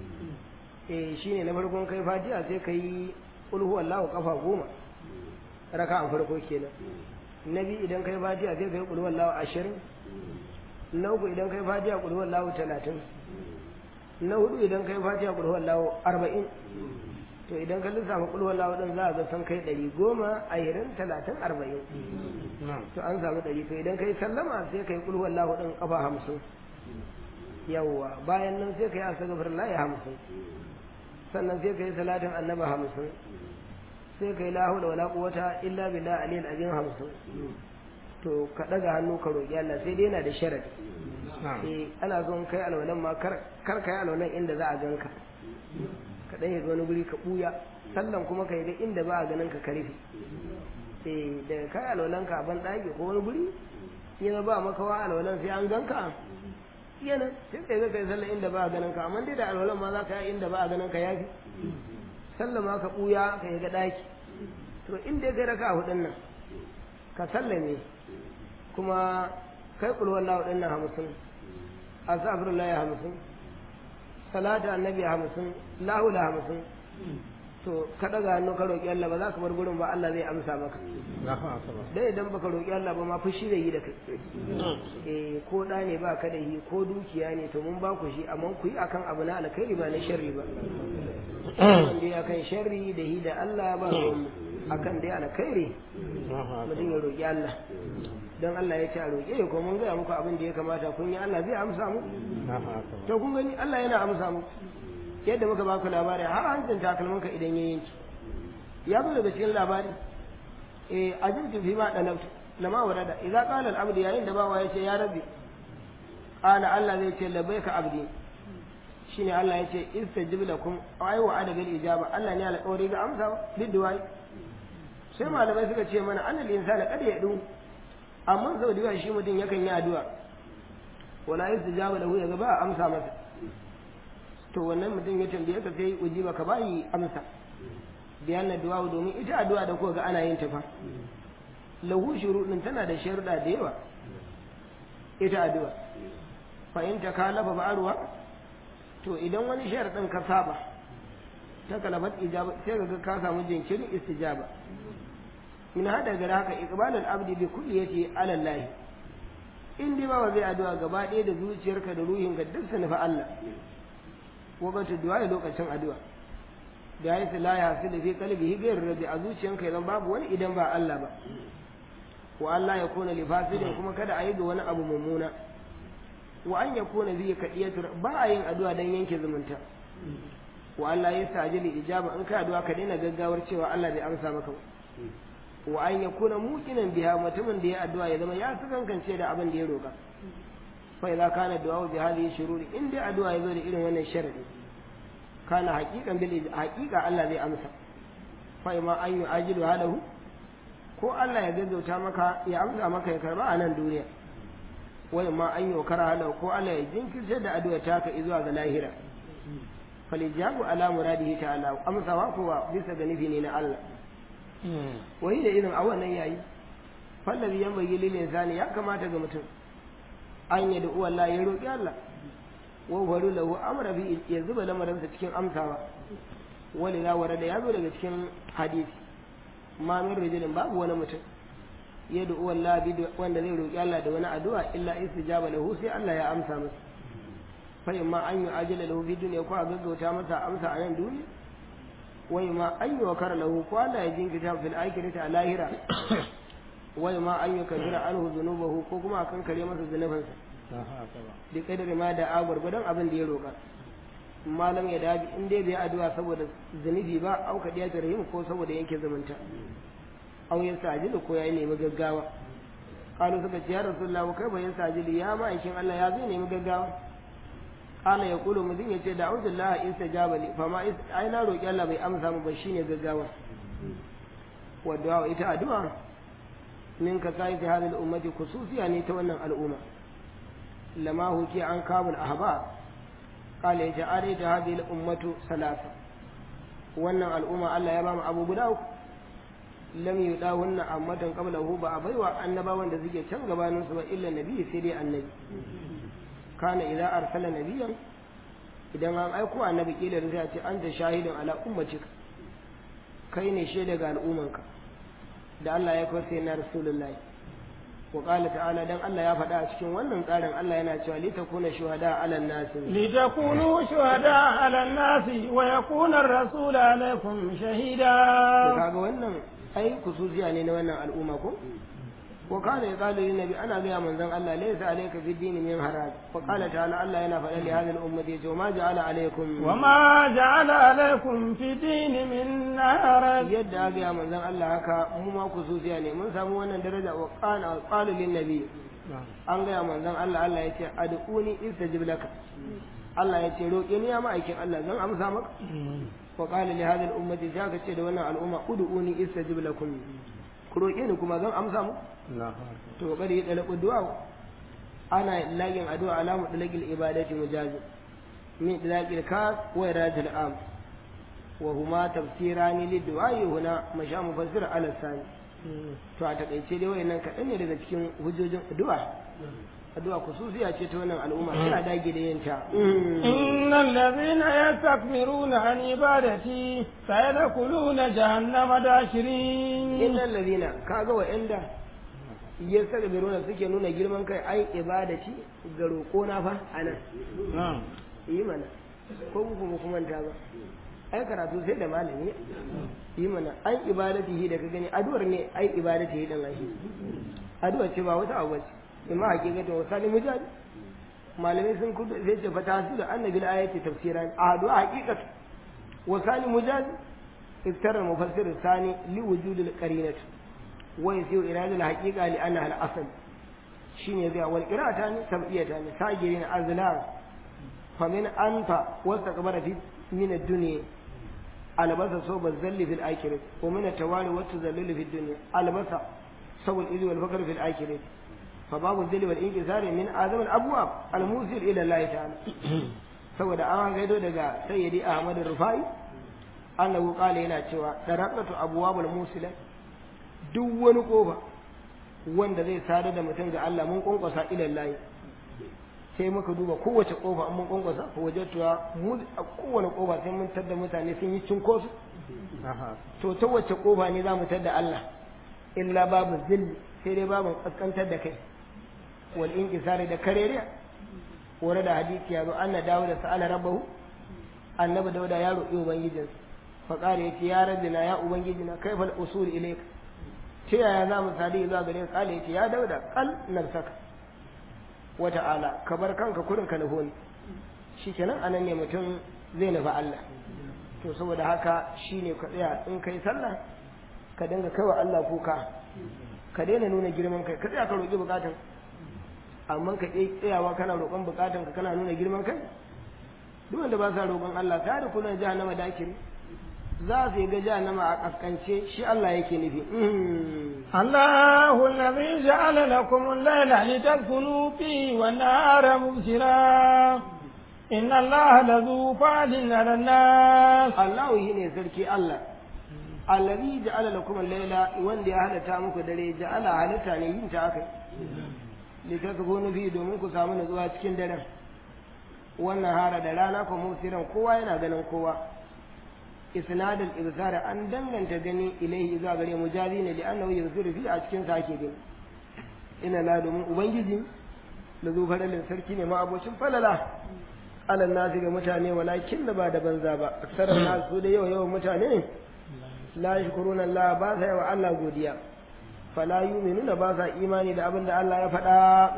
eh shine na farkon kai fatiha sai ka yi ulhu wallahu kafa goma raka a farko kenan na biyu idan kai fatiha sai ka yi ulhu wallahu ashirin na uku idan kai fatiha ulhu wallahu talatin na hudu idan kai fatiha ulhu wallahu arba'in to idan ka lissafa ulhu wallahu din za a ga san kai ɗari goma ashirin talatin arba'in to an samu ɗari to idan kai sallama sai ka yi ulhu wallahu din kafa hamsin yawwa bayan nan sai ka yi astaghfirullah hamsin sannan sai ka yi salatin annaba hamsin sai ka yi la hawla wala quwwata illa billah aliyil azim hamsin to ka daga hannu ka roƙi Allah sai dai yana da sharadi eh ana son kai alwalan ma kar kar kai alwalan inda za a ganka ka dan yi wani guri ka buya sallan kuma ka yi da inda ba a ganin ka ka rufe eh da kai alwalan ka a ban daki ko wani guri yana ba maka wa alwalan sai an ganka yana sai kai kai sallan inda ba a ganin ka amma dai da alwalan ma za ka yi inda ba a ganin ka yafi sallan ma ka buya ka yi ga daki to inda kai raka hudun nan ka sallame kuma kai kulwar lahu ɗin nan hamsin astaghfirullah hamsin salatu annabi hamsin lahu da hamsin to ka daga hannu ka roƙi Allah ba za ka bar gurin ba Allah zai amsa maka dai idan baka roƙi Allah ba ma fushi zai yi da kai eh ko da ne ba ka da shi ko dukiya ne to mun ba ku shi amma ku yi akan abu na alkhairi ba na sharri ba wanda ya kan sharri da hi da Allah ba mu akan dai alkhairi mutum ya roƙi Allah don Allah ya ce a roƙe ko mun gaya muku abin da ya kamata kun yi Allah zai amsa mu to kun gani Allah yana amsa mu yadda muka baku labari har hancin takalminka idan ya yanki ya zo daga cikin labari eh ajibtu fi ma dalabtu lama warada idza qala al-abd yayin da bawa yace ya rabbi qala Allah zai ce labbaika abdi shine Allah yace istajib lakum ay wa adabil ijaba Allah ne alƙawari ga amsa bidduwai sai malamai suka ce mana annal insana kada ya du amma sau da yawa shi mutum yakan yi addu'a wala yustajaba lahu ya ga ba amsa masa to wannan mutum ya tambaye ka sai ujiba ka bayi amsa da yana du'a domin ita addu'a da kuka ga ana yin ta fa lahu shurudin tana da sharuɗa da yawa ita addu'a fa in ta kalafa ba'arwa to idan wani sharadin ka saba ta kalabat ijaba sai ga ka samu jinkirin istijaba min hada gara haka iqbalul abdi bi kulliyati ala Allah in dai ba zai addu'a gaba ɗaya da zuciyarka da ruhinka duk su nufi Allah wakati du'a lokacin addu'a da ya la ya hasu da fi kalbi higayar rabi a zuciyanka idan babu wani idan ba Allah ba wa Allah ya kona li fasidin kuma kada a yi ga wani abu mummuna wa an ya kona zai kadiyatur ba a yin addu'a dan yanke zumunta wa Allah ya sajili ijaba in ka addu'a ka daina gaggawar cewa Allah bai amsa maka ba wa an ya kona muqinan biha mutumin da ya addu'a ya zama ya kankance da abin da ya roka fa idza kana du'a bi hadhihi shururi in dai addu'a ya zo da irin wannan sharadi kana haqiqan bil haqiqa Allah zai amsa fa ma an yu'ajilu halahu ko Allah ya gaggauta maka ya amsa maka ya karba a nan duniya wai ma an yi kara halau ko Allah ya jinkirce da addu'a ta ka zuwa ga lahira falijabu ala muradihi ta'ala amsawa kuwa bisa ga nufi ne na Allah wai da irin a wannan yayi fallabi yan bayi lil insani ya kamata ga mutum an yi da Allah ya roki Allah wa waru lahu amra bi ya zuba lamarinsa cikin amsawa wani la warada ya zo daga cikin hadisi ma min rijulin babu wani mutum ya da uwan labi wanda zai roƙi Allah da wani addu'a illa istijaba lahu sai Allah ya amsa masa fa imma an yi ajala lahu fi dunya ko a gaggauta masa amsa a nan duniya wa imma an yi wakara lahu ko Allah ya jinkirta fil akhirati a lahira wa imma an yi kabira anhu dhunubahu ko kuma a kankare masa zunubansa da kadari ma da agwar gwadon abin da ya roƙa malam ya dabi in dai bai addu'a saboda zunubi ba au ka diya rahim ko saboda yanke zumunta au ya sajidu ko ya nemi gaggawa qalu suka ce ya rasulullah kai bayan sajidu ya ma aikin Allah ya zai nemi gaggawa qala ya kulu mudin ya ce da'udullah istajaba li fa ma ai na roki Allah bai amsa mu ba shine gaggawa wa du'a ita addu'a min ka sai fi hadhihi al-ummati khususiya ne ta wannan al'umma lama huki an kabul ahba قال يجعل هذه الأمة ثلاثة wannan al'umma Allah ya ba mu abu guda uku lam yudawunna ammatan qablahu ba a baiwa annabawan da suke can gabanin su ba illa nabi sai dai annabi kana idza arsala nabiyan idan an aiko annabi kila da sai ce anta shahidun ala ummatika kai ne shaida ga al'ummanka da Allah ya kawo sai na rasulullahi wa qala ta'ala dan Allah ya faɗa a cikin wannan tsarin Allah yana cewa li takuna shuhada 'ala an-nas li takunu shuhada 'ala an-nas wa yakuna ar-rasul 'alaykum shahida kaga wannan ai kususiya ne na wannan al'umma ko wa kana yaqalu lin nabi ana ga manzon Allah laysa alayka fi din min haraj wa qala ta'ala Allah yana faɗa li hadhihi al-ummati wa ma ja'ala alaykum wa ma ja'ala alaykum fi din min haraj yadda ga manzon Allah haka mu ma kususiya ne mun samu wannan daraja wa qala qalu lin nabi an ga manzon Allah Allah yace ad'uni istajib laka Allah yace roƙe ni ya ma'aikin Allah zan amsa maka wa qala li hadhihi al-ummati zaka ce da wannan al'umma ud'uni istajib lakum ku roƙe ni kuma zan amsa mu to bari ya dalaku du'a ana lagin addu'a alamu dalagil ibadati mujazi min dalagil ka wa iradil am wa huma tafsirani liddu'a huna masha mufassir ala sani to a takaice dai wayannan kaɗan ne daga cikin hujjojin addu'a addu'a kususiya ce ta wannan al'umma suna dage da yinta innal ladhina yastakbiruna an ibadati sayadkhuluna jahannama dashirin innal ladhina kaga wa'anda yastakbiruna suke nuna girman kai ai ibadati ga roƙo na fa anan yi mana ko ku kuma kuma ta ba ai karatu sai da malami yi mana an ibadatihi da ka gani addu'ar ne ai ibadatihi din ai addu'a ce ba wata abu ce imma hakikatin wasali mujahid malamai sun kudu zai ce fata su da annabi ayati tafsiran a addu'a hakikatu wasali mujahid iftara mufassir sani li wujudil qarinati wa yasiru irada al haqiqa li annaha al asl shine zai wal qira'ata ne tabiyata ne sagirin azlar fa min anta wastaqbara fi min ad-dunya albasa soba zalli fil akhirah wa min at-tawali wa tazallul fi ad-dunya albasa sawul idhi wal fakr fil akhirah فباب الذل والانكسار من اعظم الابواب الموصل الى الله تعالى saboda an gaido daga sayyidi ahmad rufai annahu qala yana cewa daraqatu abwabul musila duk wani kofa wanda zai sadar da mutum ga Allah mun kwankwasa ila Allah sai muka duba kowace kofa an mun kwankwasa ko wajatuwa mu a kowane kofa sai mun tada mutane sun yi cinkosu to ta wace kofa ne za mu tada Allah illa babu zilli sai dai babu kaskantar da kai wal inqisari da kareriya wani da hadisi ya zo anna dawo da sa'ala rabbahu annabi dauda ya roƙi ubangijinsa fa qala yace ya rabbina ya ubangijina kaifa al usul ilayka ta yaya za mu sadi zuwa gare ka kala yace ya dauda qal nafsaka wa ta'ala ka bar kanka kurin ka nufo ni shikenan anan ne mutum zai nufi Allah to saboda haka shine ka tsaya in kai sallah ka dinga kaiwa Allah kuka ka daina nuna girman kai ka tsaya ka roƙi bukatun amma ka ƙi tsayawa kana roƙon bukatun ka kana nuna girman kai duk wanda ba sa roƙon Allah ta da kullun jahannama dakiri za su yi ga jahannama a kaskance shi Allah yake nufi الله الذي جعل لكم الليل لتسكنوا فيه والنهار مبصرا إن الله لذو فعل على الناس Allah shi ne sarki Allah allazi ja'ala lakum al-laila wanda ya halatta muku dare ja'ala halitta ne yin ta akai litasgunu fi domin ku samu nutsuwa cikin daren wannan hara da rana ko musiran kowa yana ganin kowa isnadul ibsar an danganta gani ilaihi zuwa gare mujazi ne li annahu yuzuru fi a cikin sa ake gani ina la domin ubangiji da zo faralin sarki ne ma abocin falala alal nasi ga mutane walakin da ba da banza ba aksarar nasu da yawa yawan mutane la yashkuruna Allah ba sa yawa Allah godiya fala yu'minuna ba sa imani da abin da Allah ya faɗa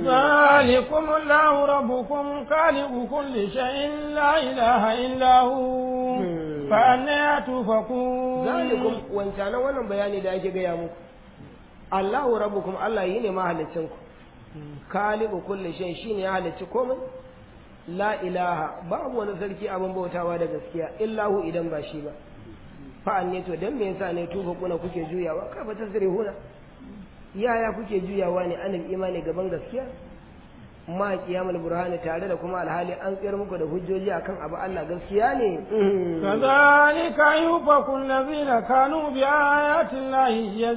ذلكم الله ربكم خالق كل شيء لا إله إلا هو فأنا تؤفكون zalikum wancanan wannan bayani da ake gaya muku Allahu rabbukum Allah yi ne mahalicin ku khaliqu kulli shay shine ya halicci komai la ilaha babu wani sarki abin bautawa da gaskiya illahu idan ba shi ba fa'an ne to dan me yasa ne tufa kuna kuke juyawa kai ba tasrihuna yaya kuke juyawa ne anil imani gaban gaskiya ma qiyamul burhani tare da kuma alhali an tsayar muku da hujjoji akan abu Allah gaskiya ne كذلك يؤفك الذين كانوا بآيات الله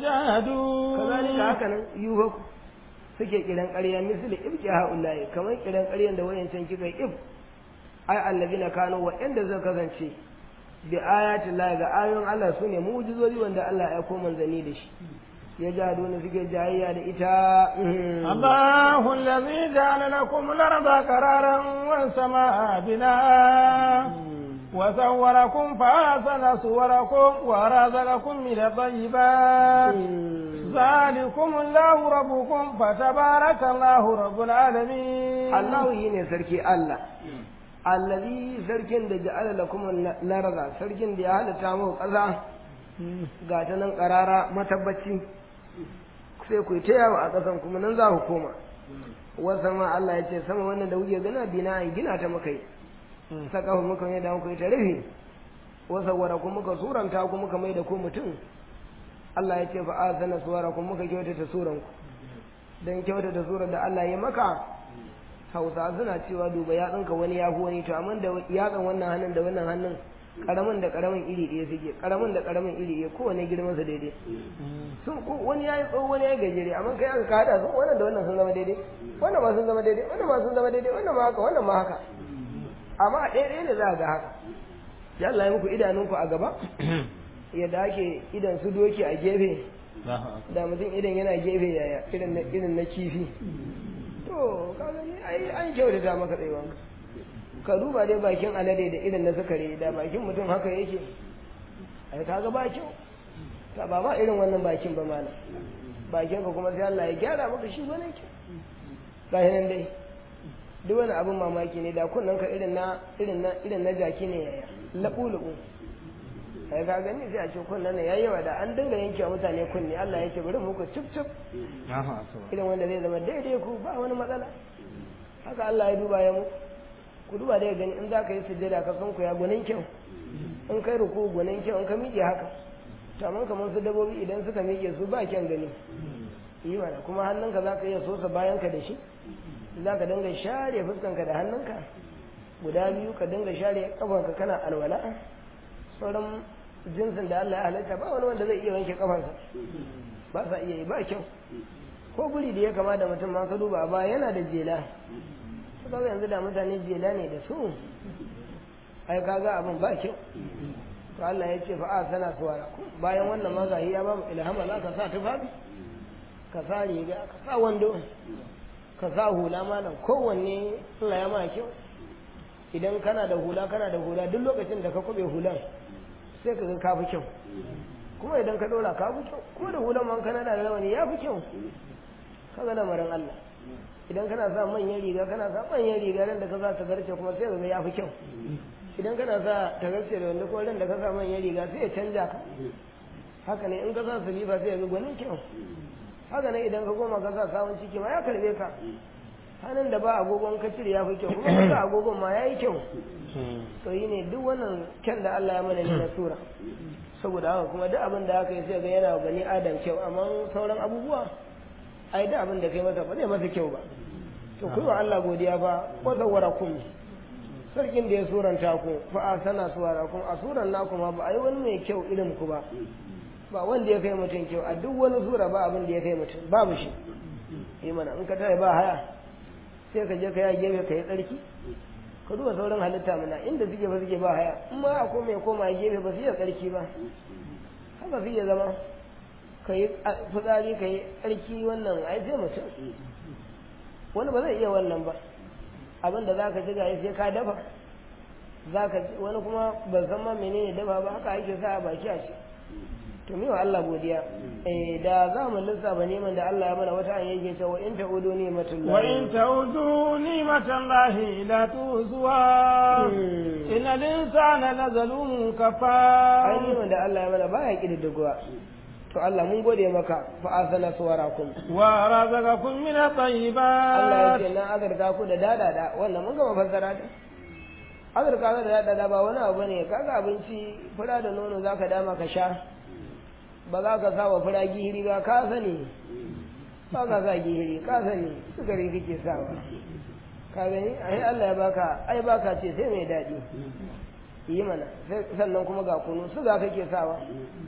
يجحدون kazalika haka nan yuhaku suke kiran ƙarya misali ibki ha'ula'i kamar kiran ƙaryan da wayancan kika if ai allazina kanu wa inda zai kasance bi ayatin Allah ga ayoyin Allah sune mu'jizozi wanda Allah ya koma manzani da shi ya ja dole suke jayayya da ita الله الذي جعل لكم الأرض قرارا والسماء بناء وصوركم فأحسن صوركم ورزقكم من الطيبات ذلكم الله ربكم فتبارك الله رب العالمين Allah yi ne sarki Allah allazi sarkin da ja'ala lakum larza sarkin da ya halatta muku ƙasa ga ta nan ƙarara matabbaci sai ku yi ta yawo a ƙasan kuma nan za ku koma wasa ma Allah ya ce sama wannan da kuke gana bina an gina ta muka yi saka ku muka yi da muka yi ta rufe wasa wara ku muka suranta ku muka mai da ku mutum Allah ya ce fa azana suwara ku muka kyautata suran ku dan kyautata surar da Allah ya maka Hausa suna cewa duba yatsunka wani ya fi wani to amma da yatsan wannan hannun da wannan hannun karamin da karamin iri ɗaya suke karamin da karamin iri ɗaya kowane girman su daidai sun ko wani yayi tsawo wani yayi gajere amma kai aka kada su wannan da wannan sun zama daidai wannan ma sun zama daidai wannan ma sun zama daidai wannan ma haka wannan ma haka amma a ɗaya ɗaya ne za a ga haka ya Allah ya muku idanunku a gaba yadda ake idan su doki a gefe da mutum idan yana gefe yaya irin na irin na kifi to kaga ne ai an kyautata maka tsayuwanka ka duba dai bakin alade da irin na sukare da bakin mutum haka yake ai kaga ba kyau ta ba ba irin wannan bakin ba mana bakin ka kuma sai Allah ya gyara maka shi bane kyau ga nan dai duk wani abin mamaki ne da kunnan ka irin na irin na irin na jaki ne yaya labu labu ai ka gani sai a ce kunnan ne yayi yawa da an dinga yanke wa mutane kunni Allah yake bari muku cip cip irin wanda zai zama daidai ku ba wani matsala haka Allah ya duba ya muku ku duba dai gani in za ka yi sujjada ka san ku ya gwanin kyau in kai ruku gwanin kyau in ka miƙe haka kamar kamar su dabobi idan suka miƙe su ba kyan gani yi mana kuma hannunka za ka iya sosa bayanka da shi za ka dinga share fuskanka da hannunka guda biyu ka dinga share kafanka kana alwala sauran jinsin da Allah ya halatta ba wani wanda zai iya wanke kafansa ba sa iya yi ba kyau ko guri da ya kama da mutum ma ka duba ba yana da jela kaga yanzu da mutane jela ne da su ai kaga abin ba kyau to Allah ya ce fa a sana suwara bayan wannan ma gahi ya ba mu ilhama za ka sa tufafi ka sa riga ka sa wando ka sa hula malam kowanne Allah ya ma kyau idan kana da hula kana da hula duk lokacin da ka kube hulan sai ka ga ka fi kyau kuma idan ka dora ka fi kyau ko da hulan man kana da rawani ya fi kyau ka ga lamarin Allah idan kana sa manyan riga kana sa manyan riga ran da ka sa tagarce kuma sai ka ga ya fi kyau idan kana sa tagarce da wanda ko ran da ka sa manyan riga sai ya canja ka haka ne in ka sa salifa sai ya ga gwanin kyau haka ne idan ka goma ka sa sawun ciki ma ya karbe ka hannun da ba agogon ka cire ya fi kyau kuma ka sa agogon ma ya yi kyau to yi ne duk wannan kyan da Allah ya mana ne na tura saboda haka kuma duk abin da aka yi sai ga yana gani adam kyau amma sauran abubuwa ai duk abin da kai masa ba zai masa kyau ba to ku wa Allah godiya fa wa zawwarakum sarkin da ya suranta ku fa asana suwarakum a suran naku ma ba ai wani mai kyau irin ku ba ba wanda ya kai mutum kyau a duk wani sura ba abin da ya kai mutum babu shi yi mana in ka tare ba haya sai ka je ka ya gefe ka yi tsarki ka duba sauran halitta mana inda suke ba suke ba haya in ma akwai mai koma gefe ba su iya tsarki ba haka su iya zama ka yi fitsari ka yi tsarki wannan ai sai mutum wani ba zai iya wannan ba abin da za ka ci gaya sai ka dafa za ka wani kuma ban san ma menene dafa ba haka ake sa a baki a ci to mi wa Allah godiya eh da za mu lissafa neman da Allah ya mana wata an yake cewa in ta'udu ni'matullahi wa in ta'udu ni'matallahi la tuzuwa inna linsana la zalumun kafar ai neman da Allah ya mana baya kididdigowa to Allah mun gode maka fa asana suwarakum wa razaqakum min at-tayyibat Allah ya ce na azarta ku da dadada wannan mun gama fassara da azurka da dadada ba wani abu ne kaga abinci fura da nono zaka dama ka sha ba za ka sa wa fura gihiri ba ka sani ba ka sa gihiri ka sani sukari kake sawa ka gani ai Allah ya baka ai baka ce sai mai daɗi yi mana sannan kuma ga kunu suga kake sawa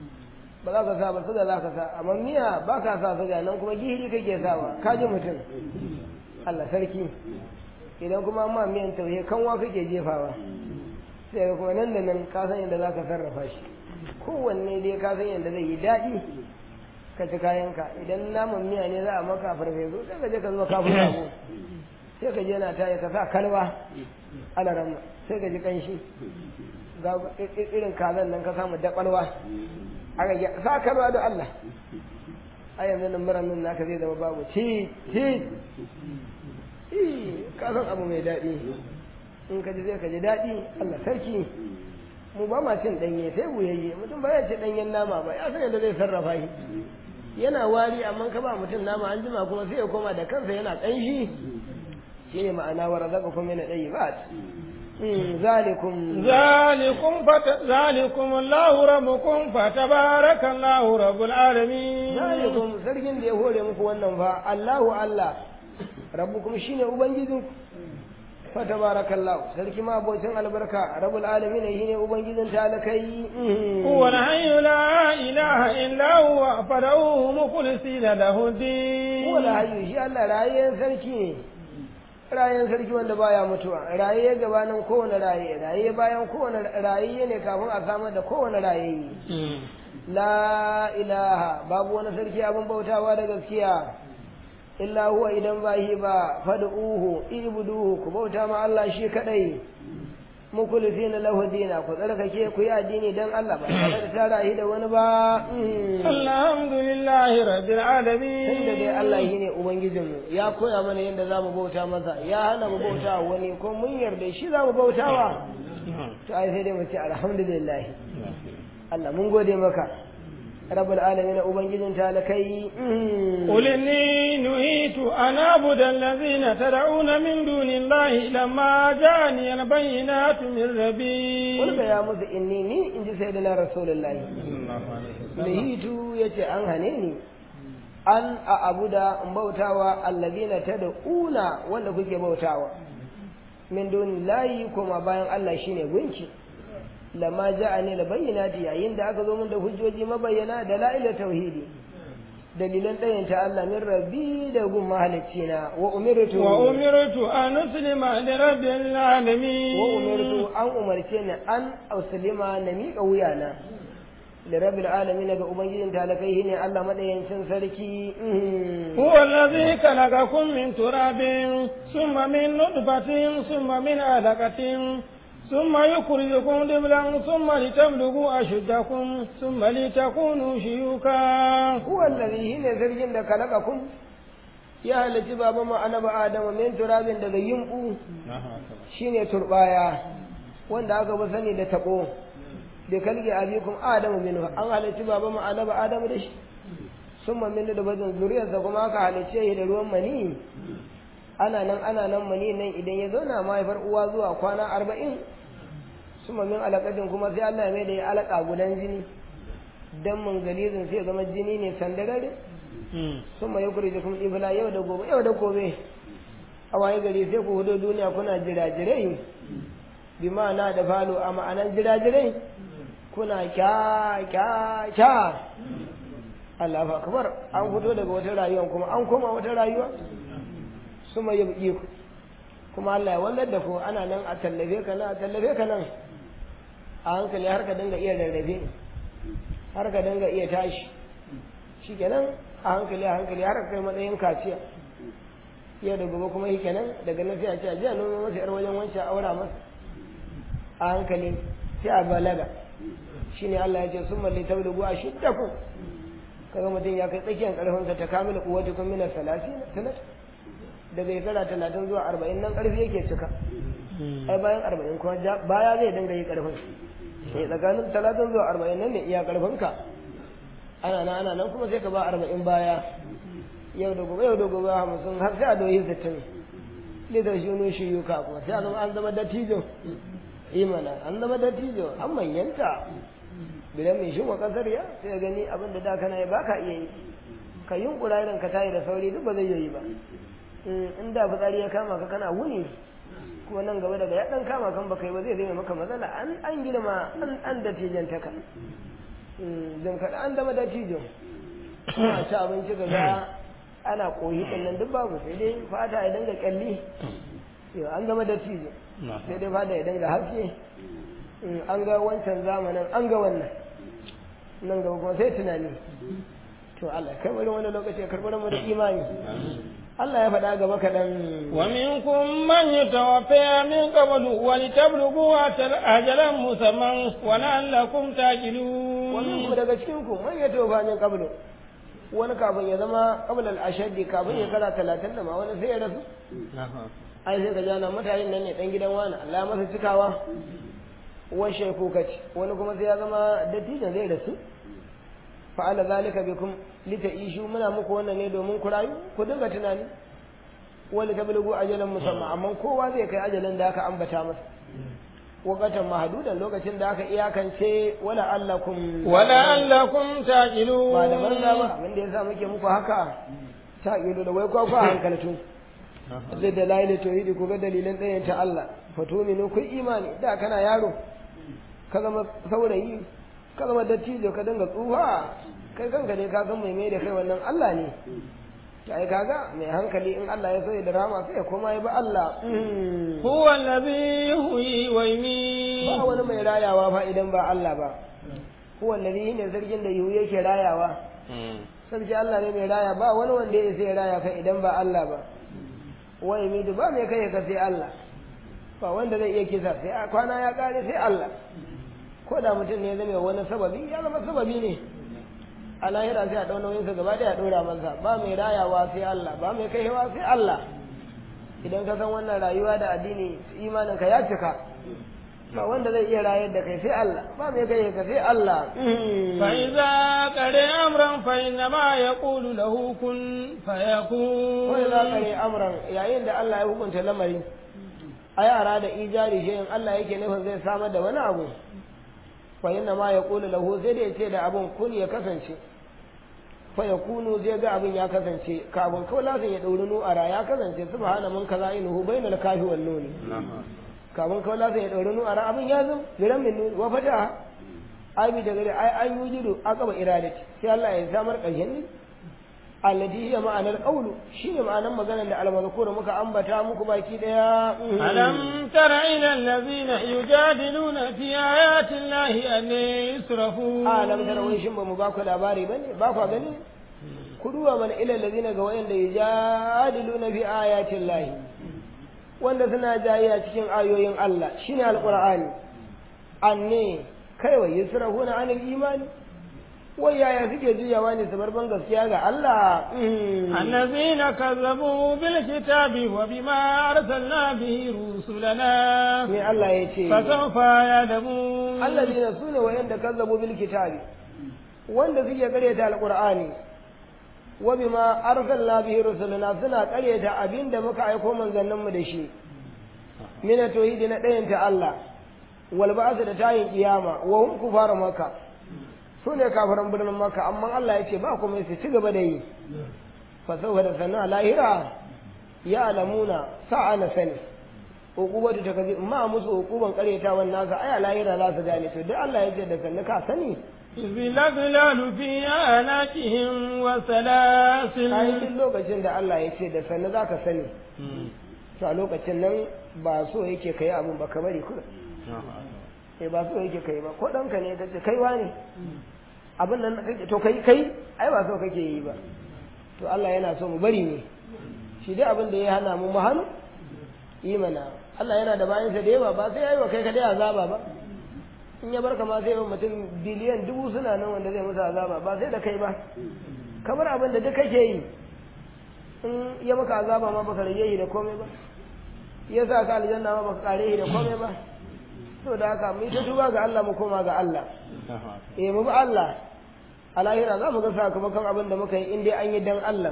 ba za ka sa ba suga za ka sa amma miya ba ka sa suga nan kuma gihiri kake sawa ka ji mutum Allah sarki idan kuma amma miyan tauye kanwa kake jefawa sai ga kuma nan da nan ka san yadda za ka sarrafa shi kowanne dai ka san yadda zai yi daɗi ka ci kayanka idan naman miya ne za a maka farfesu sai ka je ka zuba kafin sabo sai ka je na taya ka sa kalwa ana ramma sai ka ji kanshi ga irin kazan nan ka samu daɓalwa aka yi sa kalwa da Allah a yanzu nan muran nan naka zai zama babu ci ci ka san abu mai daɗi in ka ji sai ka ji daɗi Allah sarki mu ba ma cin ɗanye sai wuyayye mutum ba ya ci ɗanyen nama ba ya san yadda zai sarrafa shi yana wari amma ka ba mutum nama an jima kuma sai ya koma da kansa yana ƙanshi shi ne ma'ana wa razaka kuma yana ɗayi ba zalikum zalikum fata zalikum Allahu rabbukum fatabarakallahu rabbul alamin zalikum sarkin da ya hore muku wannan fa Allahu Allah rabbukum shine ubangijinku fatabarakallahu sarki ma abocin albarka rabbul alamin shine ubangijin talakai huwa al-hayyu la ilaha illa huwa fad'uhu mukhlisina lahu din huwa al-hayyu shi Allah rayen sarki ne rayen sarki wanda baya mutuwa raye gabanin kowane raye raye bayan kowane raye ne kafin a samar da kowane raye la ilaha babu wani sarki abin bautawa da gaskiya illa huwa idan ba shi ba fad'uhu ibuduhu ku bauta ma Allah shi kadai mukhlisina lahu dina ku tsarkake ku yi addini dan Allah ba tare da tara shi da wani ba alhamdulillahi rabbil alamin tunda dai Allah shine ubangijin mu ya koya mana yadda zamu bauta masa ya hana mu bauta wani ko mun yarda shi zamu bautawa to ai sai dai mu ce alhamdulillah Allah mun gode maka رب العالمين أبنجد تالكي قل إني نهيت أن أعبد الذين تدعون من دون الله لما جاءني البينات من ربي قل يا موسى إني ني إن سيدنا رسول الله نهيت يتي أن هنيني أن أعبد بوتاوا الذين تدعون ولا كوكي بوتاوا من دون الله كما باين الله شيني gunki lama ja'ani la bayyinati yayin da aka zo min da hujjoji mabayyana da la'ila tauhidi dalilan ɗayan ta Allah min rabbi da gun mahalicina wa umirtu wa umirtu an uslima li rabbil alamin wa umirtu an umarce ni an uslima na miƙa wuyana lirabil alamin ga ubangijin talakai ne Allah madayancin sarki هو الذي خلقكم من تراب ثم من نطفة ثم من علقة ثم يخرجكم طفلا ثم لتبلغوا أشدكم ثم لتكونوا شيوخا huwa allazi shine sarkin da kalakakum ya halitti baba mu annabi adam min turabin daga yimbu shine turbaya wanda aka bi sani da tabo da kalge abikum adam minhu an halitti baba mu annabi adam da shi summa min da bazan zuriyarsa kuma aka halicce shi da ruwan mani ana nan ana nan mani nan idan ya zauna mahaifar uwa zuwa kwana arba'in summa min alaƙatin kuma sai Allah ya mai da ya alaƙa gudan jini dan mun galizin sai ya zama jini ne sandarare sun ma yukuri da kuma ibla yau da gobe yau da gobe a waye gari sai ku hudo duniya kuna jirajirai bi ma'ana da falo a ma'anan jirajirai kuna kya kya kya Allah fa akbar an fito daga wata rayuwa kuma an koma wata rayuwa sun ma yabki ku kuma Allah ya wallar da ku ana nan a tallafe ka nan a tallafe ka nan a hankali har ka dinga iya rarrafe har ka dinga iya tashi shikenan a hankali a hankali har kai matsayin kaciya yau da gobe kuma yake nan daga nan sai a ce a jiya noma masa yar wajen wancan aura masa a hankali sai a balaga shine Allah ya ce sun malli tablugu a shiddakum kaga mutum ya kai tsakiyar karfinsa ta kamila kuwatukum min salasi sanat daga shekara talatin zuwa arba'in nan karfi yake cika ai bayan arba'in kuma baya zai dinga yi karfin sai tsakanin talatin zuwa arba'in nan ne iya karfinka ana nan ana nan kuma sai ka ba arba'in baya yau da gobe yau da gobe hamsin har sai a doyi sittin lidar shi ne shi yuka kuma sai a zama an zama dattijo imana an zama dattijo an manyanta bidan mai shi wa kasar ya sai gani abin da da kana yi baka iya yi ka yunkura irin ka tayi da sauri duk ba zai yi ba in da fitsari ya kama ka kana wuni kuma nan gaba daga ya dan kama kan baka yi ba zai zai maka matsala an an girma an an dattijantaka jin kaɗa an zama dattijo a ci abinci ga ga ana koyi ɗin nan duk babu sai dai fata ya dinga kyalli an zama dattijo sai dai fata ya dinga haske an ga wancan zamanin an ga wannan nan gaba kuma sai tunani to Allah kai bari wani lokaci ya karɓar mu da imani Allah ya faɗa gaba kaɗan. Wa minkum man yatawaffa min qablu wa litablughu ajalan musamman wa la'allakum taqilun. Wa minkum daga cikin ku man yatawaffa min qablu wani kafin ya zama qabla al-ashaddi kafin ya kara 30 da ma wani sai ya rasu. Ai sai ka jana mutanen nan ne dan gidan wani Allah masa cikawa. Wani shaiku kaci wani kuma sai ya zama dattijan zai rasu. fa'ala zalika bikum lita'ishu muna muku wannan ne domin ku rayu ku dinga tunani wani ta bulgu ajalan musamman amma kowa zai kai ajalin da aka ambata masa wakatan mahdudan lokacin da aka iyakance wala allakum wala allakum taqilun ba da banza ba abin da yasa muke muku haka taqilu da wai kwa kwa hankaltu zai da laili tauhidi ku ga dalilan ɗayan ta Allah fatuminu ku imani da kana yaro ka zama saurayi ka zama dattijo ka dinga tsufa kai kanka ne ka san mai mai da kai wannan Allah ne ta ai kaga mai hankali in Allah ya so ya drama sai ya koma ya ba Allah huwa allazi yuhyi wa yumiit ba wani mai rayawa fa idan ba Allah ba huwa allazi ne sarkin da yuhu yake rayawa sarki Allah ne mai raya ba wani wanda ya sai raya kai idan ba Allah ba wa yumiit ba mai kai ka sai Allah ba wanda zai iya kisa sai kwana ya kare sai Allah ko da mutum ne zama wani sababi ya zama sababi ne a lahira sai a ɗau nauyinsa gaba ɗaya ɗora masa ba mai rayawa sai Allah ba mai kaiwa sai Allah idan ka san wannan rayuwa da addini imanin ka ya cika ba wanda zai iya rayar da kai sai Allah ba mai kai ka sai Allah fa iza qare amran fa inna ma yaqulu lahu kun fayakun wa iza qare amran yayin da Allah ya hukunta lamari a yara da ijari shi Allah yake nufin zai samar da wani abu fa inna ma yaqulu lahu sai da yace da abun kun ya kasance fa yakunu zai ga abin ya kasance kafin kawai lasin ya dauri nu'ara ya kasance subhana man kaza inuhu bainal kafi wal nuni kafin kawai lasin ya dauri nu'ara abin ya zo biran min wa fata ai bi daga ai an yujidu aqaba iradati sai Allah ya samar ƙarshen ne allati hiya ma'anar qawlu shine ma'anar maganar da almazkur muka ambata muku baki daya alam tara ila allazina yujadiluna fi ayati llahi an yusrafu alam tara wai shin ba mu ba ku labari bane ba ku gani ku duba mana ila allazina ga wayanda yujadiluna fi ayati llahi wanda suna jayayya cikin ayoyin Allah shine alqur'ani anne kai wa yusrafuna anil imani wai yaya suke juyawa ne su bar ban gaskiya ga Allah allazina kazzabu bil kitabi wa bima arsalna bihi rusulana me Allah ya ce fa sawfa yadamu allazina sune wayanda kazzabu bil kitabi wanda suke karyata alqur'ani wa bima arsalna bihi rusulana suna karyata abinda muka aiko manzannin mu da shi mina tauhidi na ɗayan ta Allah wal ba'sa da tayin kiyama wa hum kufara maka su ne kafiran birnin maka amma Allah ya ce ba kuma su ci gaba da yi fa da sana lahira ya alamuna sa'ana sani uqubatu ta kazi ma musu uquban karyatawan nasa aya lahira za su gane to duk Allah ya ce da sanna ka sani Zilaglalu fi anakihim wa salasil ai duk lokacin da Allah ya ce da sanna za ka sani to a lokacin nan ba so yake kai abun ba ka bari kuma eh ba so yake kai ba ko ɗanka ne ka ce kaiwa ne abin nan kake to kai kai ai ba so kake yi ba to Allah yana so mu bari ne shi dai abin da ya hana mu mu hannu yi mana Allah yana da bayansa da yawa ba sai yayi wa kai ka dai azaba ba in ya barka ma sai yawan mutum biliyan dubu suna nan wanda zai musu azaba ba sai da kai ba kamar abin da duk kake yi in ya maka azaba ma baka rage yi da komai ba ya sa ka aljanna ma baka kare yi da komai ba to da haka mu ta tuba ga Allah mu koma ga Allah eh mu bi Allah a lahira za mu ga sakamakon abin da muka yi in dai an yi dan Allah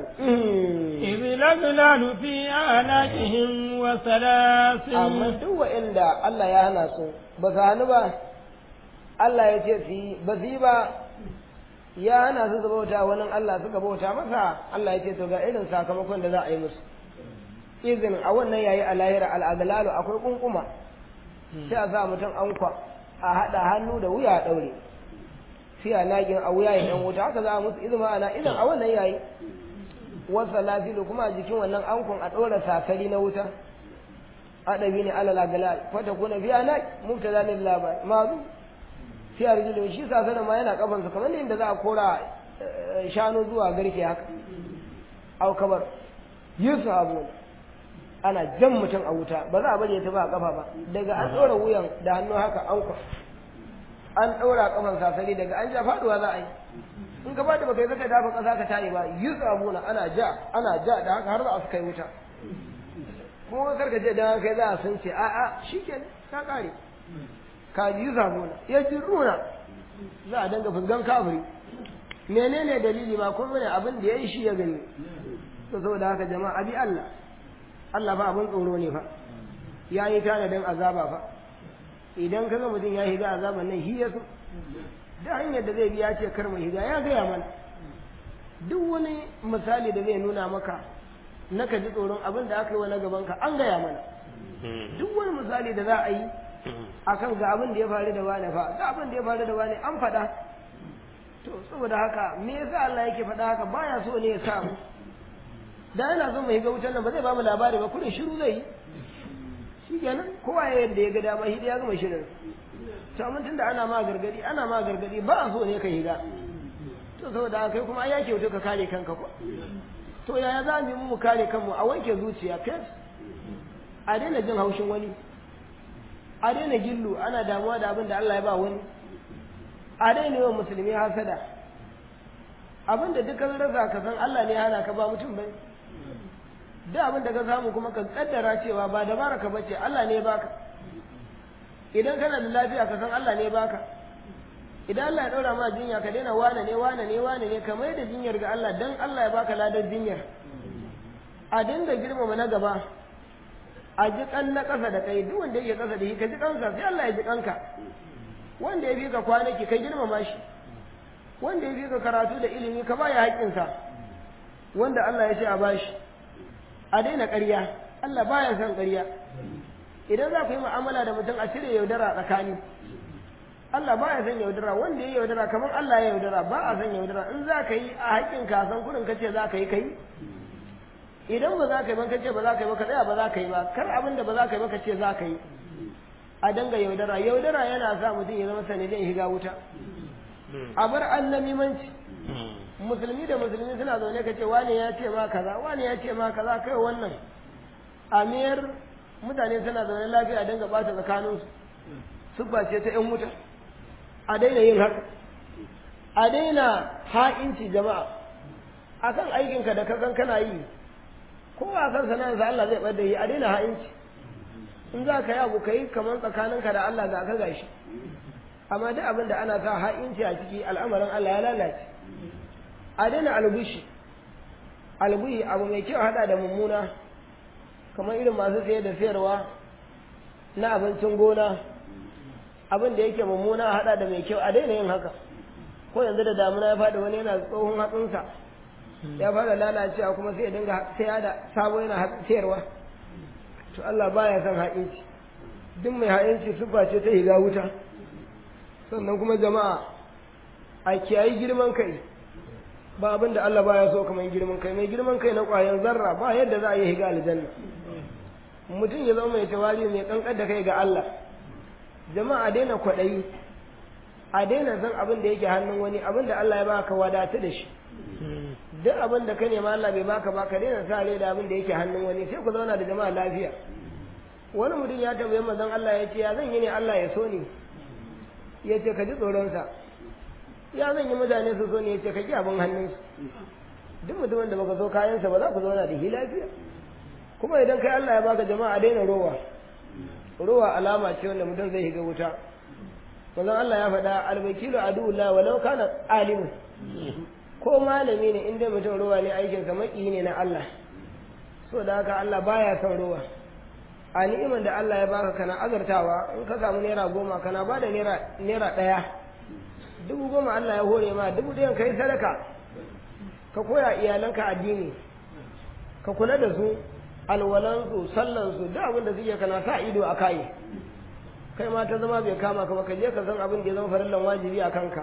Zilaglalu fi anakihim wa salasil amma duk wa'inda Allah ya hana su ba su hannu ba Allah ya ce su yi ba su yi ba ya hana su su bauta wani Allah suka bauta masa Allah ya ce to ga irin sakamakon da za a yi musu izin a wannan yayi a lahira al'aglalu akwai kunkuma sai a sa mutum ankwa a haɗa hannu da wuya a ɗaure sai a nagin a wuya yan wuta haka za a musu izin ma'ana idan a wannan yayi wasa lafilu kuma a jikin wannan ankon a ɗora sakari na wuta adabi ne alal aglal fata kuna biya na mubtada lil labai mazu fi arjulu shi sasanin ma yana kafansa kamar inda za a kora shanu zuwa garke haka au kabar yusu abu ana jan mutum a wuta ba za a bari ya tafi a kafa ba daga an ɗora wuyan da hannu haka an kwa an ɗora kafan sasari daga an ja faduwa za a yi in ka bada baka yi zaka dafa ƙasa ka tayi ba yusu abu ana ja ana ja da haka har za a su kai wuta kuma karka ce dan kai za a sun ce a'a shikenan ta kare ka ji zabuna ya ji runa za a danga fuskan kafiri menene dalili ba kuma ne abin da ya yi shi ya gani to saboda haka jama'a abi Allah Allah fa abin tsoro ne fa ya yi tanadin azaba fa idan ka ga mutum ya higa azaban nan shi ya so da hanyar da zai biya ce kar mu higa ya gaya mana duk wani misali da zai nuna maka na ka ji tsoron abin da aka yi wa na gaban ka an gaya mana duk wani misali da za a yi akan ga abin da ya faru da wane fa ga abin da ya faru da wane an faɗa to saboda haka me yasa Allah yake faɗa haka baya so ne ya sa mu da yana so mu higa wutar nan ba zai ba mu labari ba kurin shiru zai yi shi kenan kowa ya yadda ya ga dama shi ya gama shirin to amma tunda ana ma gargadi ana ma gargadi ba a so ne ka higa to saboda haka kai kuma ai ya kyautu ka kare kanka ko to yaya za mu yi mu kare kanmu a wanke zuciya fes a daina jin haushin wani a daina gillu ana damuwa da abin da Allah ya ba wani a daina yawan musulmi hasada abin da dukkan rasa ka san Allah ne hana ka ba mutum bai duk abin da ka samu kuma ka kaddara cewa ba dabara ka bace Allah ne baka idan kana da lafiya ka san Allah ne baka idan Allah ya daura ma jinya ka daina wane ne wane ne wane ne ka mai da jinyar ga Allah dan Allah ya baka ladar jinyar a dinga girmama na gaba a ji kan na ƙasa da kai duk wanda yake ƙasa da shi ka ji kansa sai Allah ya ji kanka wanda ya fi ka kwanaki ka girmama shi wanda ya fi ka karatu da ilimi ka baya haƙƙinsa wanda Allah ya ce a bashi a daina ƙarya Allah baya son ƙarya idan za ku yi mu'amala da mutum a cire yaudara tsakani Allah ba ya san yaudara wanda ya yaudara kamar Allah ya yaudara ba a san yaudara in za ka yi a haƙƙin ka san kurin ka ce za ka yi kai idan ba za ka yi ba ka ce ba za ka yi ba ka tsaya ba za ka yi ba kar abin da ba za ka yi ba ka ce za ka yi a danga yaudara yaudara yana sa mutum ya zama sanadin shiga wuta a bar annamimanci musulmi da musulmi suna zaune ka ce wane ya ce ma kaza wane ya ce ma kaza kai wannan amiyar mutane suna zaune lafiya danga bata tsakaninsu siffa ce ta 'yan wuta a daina yin haka a daina ha'inci jama'a akan aikinka da kasan kana yi ko a kan sana'arsa Allah zai ɓada yi a daina ha'inci in za ka yi abu ka yi kamar tsakaninka da Allah ga ka gashi amma duk abin da ana sa ha'inci a ciki al'amarin Allah ya lalace a daina albushi albuhi abu mai kyau hada da mummuna kamar irin masu saye da sayarwa na abincin gona abin da yake mummuna hada da mai kyau a daina yin haka ko yanzu da damuna ya faɗi wani yana tsohon hatsinsa ya fara lalacewa kuma sai ya dinga saya da sabo yana sayarwa to Allah baya son ha'inci duk mai ha'inci sufa ce ta higa wuta sannan kuma jama'a a kiyayi girman kai ba abin da Allah baya so kamar girman kai mai girman kai na ƙwayan zarra ba yadda za a yi higa aljanna mutum ya zama mai tawali mai kankar da kai ga Allah jama'a daina kwaɗayi a daina san abin da yake hannun wani abin da Allah ya baka wadatu da shi duk abin da ka nema Allah bai baka ba ka daina sa da abin da yake hannun wani sai ku zauna da jama'a lafiya wani mutum ya tambaye manzon Allah ya ce ya zan yi ne Allah ya so ni ya ce ka ji tsoronsa ya zan yi mutane su so ne ya ce ka ki abin hannunsu duk mutumin da baka so kayansa ba za ku zauna da shi lafiya kuma idan kai Allah ya baka jama'a daina rowa rowa alama ce wanda mutum zai shiga wuta manzon Allah ya faɗa albakilu aduwullah walau kana alimun ko malami ne inda mutum rowa ne aikinsa maki ne na Allah so da haka Allah baya son rowa a ni'imar da Allah ya baka kana azartawa in ka samu naira goma kana ba da naira ɗaya dubu goma Allah ya hore ma dubu ɗayan ka yi sadaka ka koya iyalanka addini ka kula da su alwalansu sallansu duk abin da suke kana sa ido a kai kai ma ta zama bai kama ka ba ka je ka san abin da ya zama farillan wajibi a kanka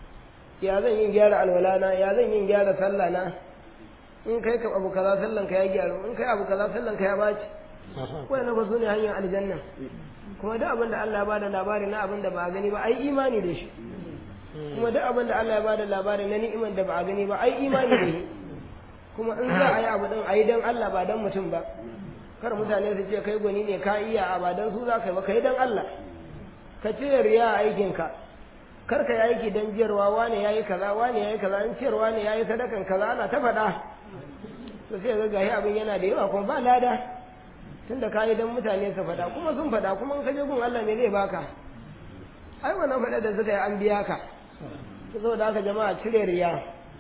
ya zan yin gyara alwalana ya zan yin gyara sallana in kai ka abu kaza sallan ka ya gyaru in kai abu kaza sallan ka ya baci wannan ba su ne hanyar aljanna kuma duk abin da Allah ya bada labari na abin da ba a gani ba ai imani da shi kuma duk abin da Allah ya bada labari na ni'imar da ba a gani ba ai imani da shi kuma in za a yi abu din a yi don Allah ba don mutum ba kar mutane su ce kai gwani ne ka iya a ba don su za ka yi ba ka yi don Allah ka cire riya a aikinka kar ka yi aiki don jiyarwa wane ya yi kaza wane ya yi kaza in ciyarwa ne ya yi sadakan kaza ana ta faɗa to sai ga gahi abin yana da yawa kuma ba lada tunda ka yi don mutane su faɗa kuma sun faɗa kuma in ka je gun Allah me zai baka ai wannan faɗa da suka yi an biya ka saboda haka jama'a cire riya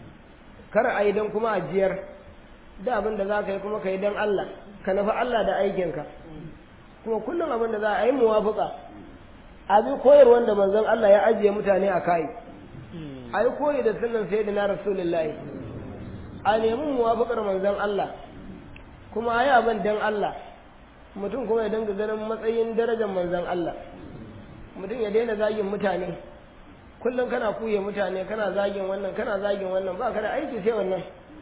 kar a yi don kuma ajiyar da abin da za ka yi kuma ka yi don Allah ka nufi Allah da aikinka kuma kullum abin da za a yi muwafuka a bi koyarwar da manzon Allah ya ajiye mutane a kai a yi koyi da sunan sai na rasulullahi a nemi muwafukar manzon Allah kuma a yi abin don Allah mutum kuma ya dinga ganin matsayin darajar manzon Allah mutum ya daina zagin mutane kullum kana kuye mutane kana zagin wannan kana zagin wannan ba ka da aiki sai wannan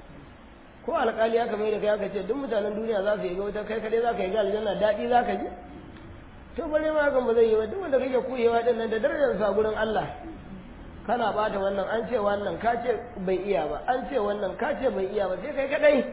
ko alƙali ya kamar da kai aka ce duk mutanen duniya za su yi ga wuta kai kadai za ka yi ga aljanna daɗi za ka ji to bare ma hakan ba zai yi ba duk wanda kake kuyewa din nan da darajar sa gurin Allah kana bata wannan an ce wannan ka ce bai iya ba an ce wannan ka ce bai iya ba sai kai kadai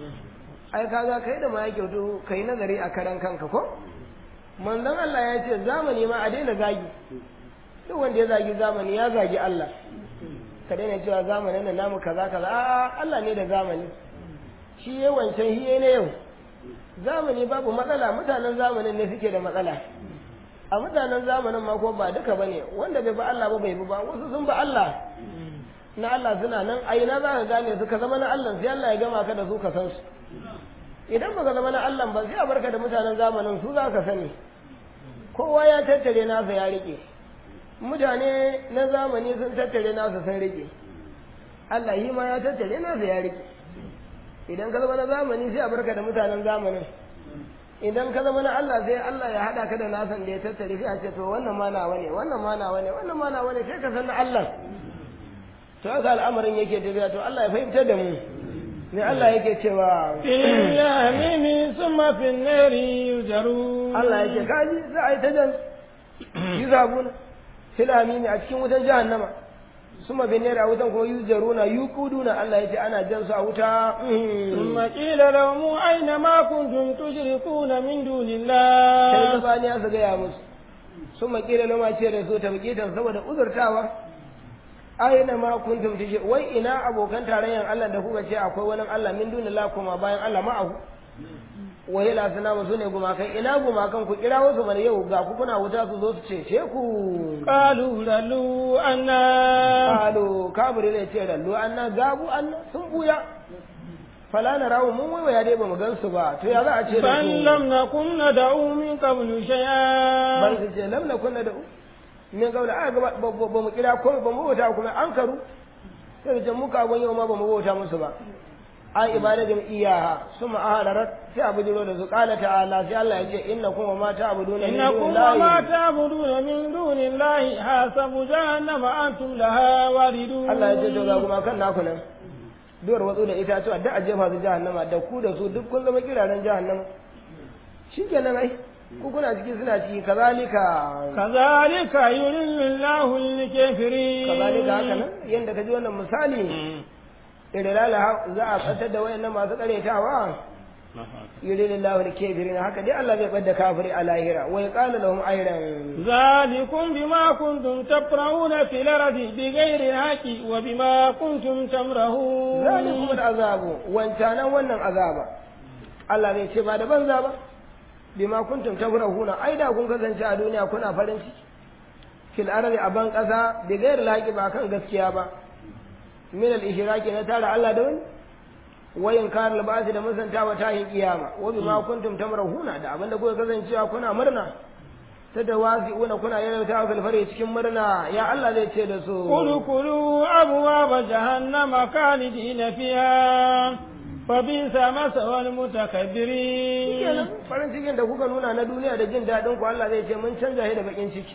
ai kaga kai da ma ya kyautu kai nazari a karan kanka ko manzon Allah ya ce zamani ma a daina zagi duk wanda ya zagi zamani ya zagi Allah ka daina cewa zamanin da namu kaza kaza a'a Allah ne da zamani shi ya wancan hiye ne yau zamani babu matsala mutanen zamanin ne suke da matsala a mutanen zamanin ma ko ba duka bane wanda bai ba Allah ba bai bi ba wasu sun ba Allah na Allah suna nan a ina za ka gane su ka zama na Allah sai Allah ya gama ka da su ka san su idan baka zama na Allah ba sai a barka da mutanen zamanin su za ka sani kowa ya tattare nasa ya rike mutane na zamani sun tattare nasa sun rike Allah yi ma ya tattare nasa ya rike idan ka zama na zamani sai a barka da mutanen zamanin idan ka zama na Allah sai Allah ya hada ka da nasan da ya tattare sai a ce to wannan ma nawa ne wannan ma nawa ne wannan ma nawa ne sai ka san na Allah to haka al'amarin yake tafiya to Allah ya fahimtar da mu ne Allah yake cewa في اليمين ثم في النار يجرون Allah yake kaji za a yi ta jan yi zabuna filami ne a cikin wutan jahannama suma bin a wutan kuma yujaruna yuquduna Allah yace ana jan su a wuta ثم قيل لهم أين ما كنتم تشركون من دون sai الله zabaniya su gaya musu suma kila lama ce da su tabqitan saboda uzurtawa aina ma kuntum tashi wai ina abokan tarayyan Allah da kuka ce akwai wani Allah min dunillah kuma bayan Allah ma'ahu wa ila sanama sune gumakan ina gumakan ku kira wasu mana yau ga ku kuna wuta su zo su cece ku قالوا للوا أنا Alo, kabiri ne ce rallo an na gabu an sun buya. Fala na rawu mun waiwaya dai ba mu gan su ba, to ya za a ce da بل su. لم نكن ندعو من قبل Bar شيئا su ce lam na kunna da u. Min gaula a gaba ba ba- ba mu kira ko ba mu bauta kuma an karu. Sai da ce mu ka yau ma ba mu bauta musu ba. Ai ibadatin iyaha suma ahadarat sai abu jiro da su qala ta'ala sai Allah ya ce innakum wa ma ta'buduna min إنكم dunillahi وما تعبدون من دون الله حسب جهنم أنتم لها واردون Allah ya ce to ga kuma kan naku nan duwar watsu da itatuwa duk a jefa su jahannama da ku da su duk kun zama kiraren jahannama shi kenan ai ku kuna ciki suna ciki kazalika كذلك يضل الله الكافرين kazalika haka nan yanda ka ji wannan misali irilala za a fatar da wayannan masu karetawa yurilillahu alkafirin haka dai Allah zai bada kafiri a lahira wa yaqulu lahum ayran ذلكم بما كنتم تفرحون في الأرض بغير الحق وبما كنتم تمرهون zalikum al'azabu wancanan wannan azaba Allah zai ce ba da banza ba bima kuntum tafrahuna ai da kun kasance a duniya kuna farin ciki fil ardi a ban kasa bi ghairi laqi ba kan gaskiya ba min al ishraki na tara Allah da wani wa inkar al ba'th da musantawa tahin kiyama wa bima kuntum tamrahuna da abinda kuka kasancewa kuna murna ta da wasi'una kuna yayyautawa fil fari cikin murna ya Allah zai ce da su ادخلوا أبواب جهنم خالدين فيها فبئس مثوى المتكبرين kenan farin cikin da kuka nuna na duniya da jin daɗin ku Allah zai ce mun canja shi da bakin ciki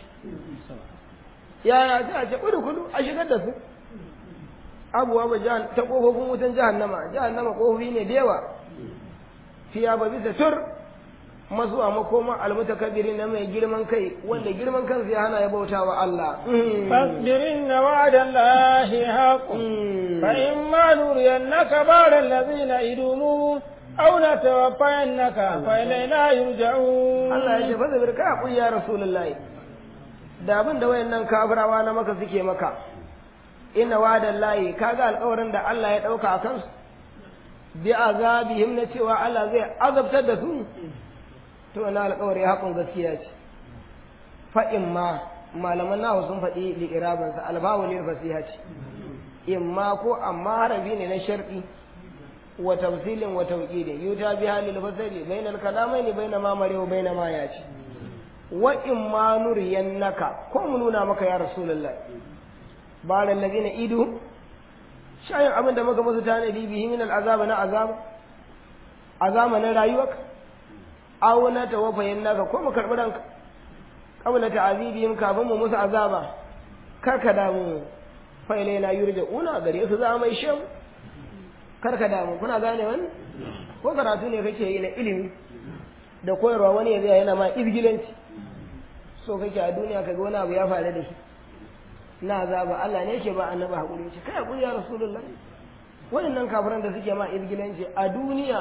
yaya sai a ce kudu kudu a shigar da su abuwa ba jahan ta kofofin wutan jahannama jahannama kofofi ne da yawa fiya ba bisa tur masu a makoma almutakabbiri na mai girman kai wanda girman kansa ya hana ya bauta wa Allah فاصبر إن وعد الله حق فإما نرينك بعض الذين يدومون أو نتوفينك فإلينا يرجعون Allah ya ce fa zabir ka hakuri ya rasulullahi da abin da wayannan kafirawa na maka suke maka inna wa'dan lahi kaga alƙawarin da Allah ya dauka a kansu bi azabihim na cewa Allah zai azabtar da su to na alƙawari haƙun gaskiya ce fa imma malaman nawa sun faɗi li'iraban sa albawu lil fasiha ce imma ko amma harafi ne na shar'i wa tafsilin wa tawqidin yuta bi halil fasali bainal kalamaini baina ma mare wa baina ma yaci wa imma nuriyannaka ko mu nuna maka ya rasulullah ba da ladina idu shayin abin da muka musu tanadi bihi min al'azab na azab azama na rayuwarka aw na tawaffayannaka ko mu karbi ranka qabla ta'azibihim kafin mu musu azaba kar ka damu fa ilaina yurja'una gare su za mai shan kar ka damu kuna gane wannan ko karatu ne kake yi na ilimi da koyarwa wani ya zai yana ma izgilanci so kake a duniya kaga wani abu ya faru da shi na azaba Allah ne yake ba annabi hakuri ce kai hakuri ya rasulullah waɗannan kafiran da suke ma izgilanci a duniya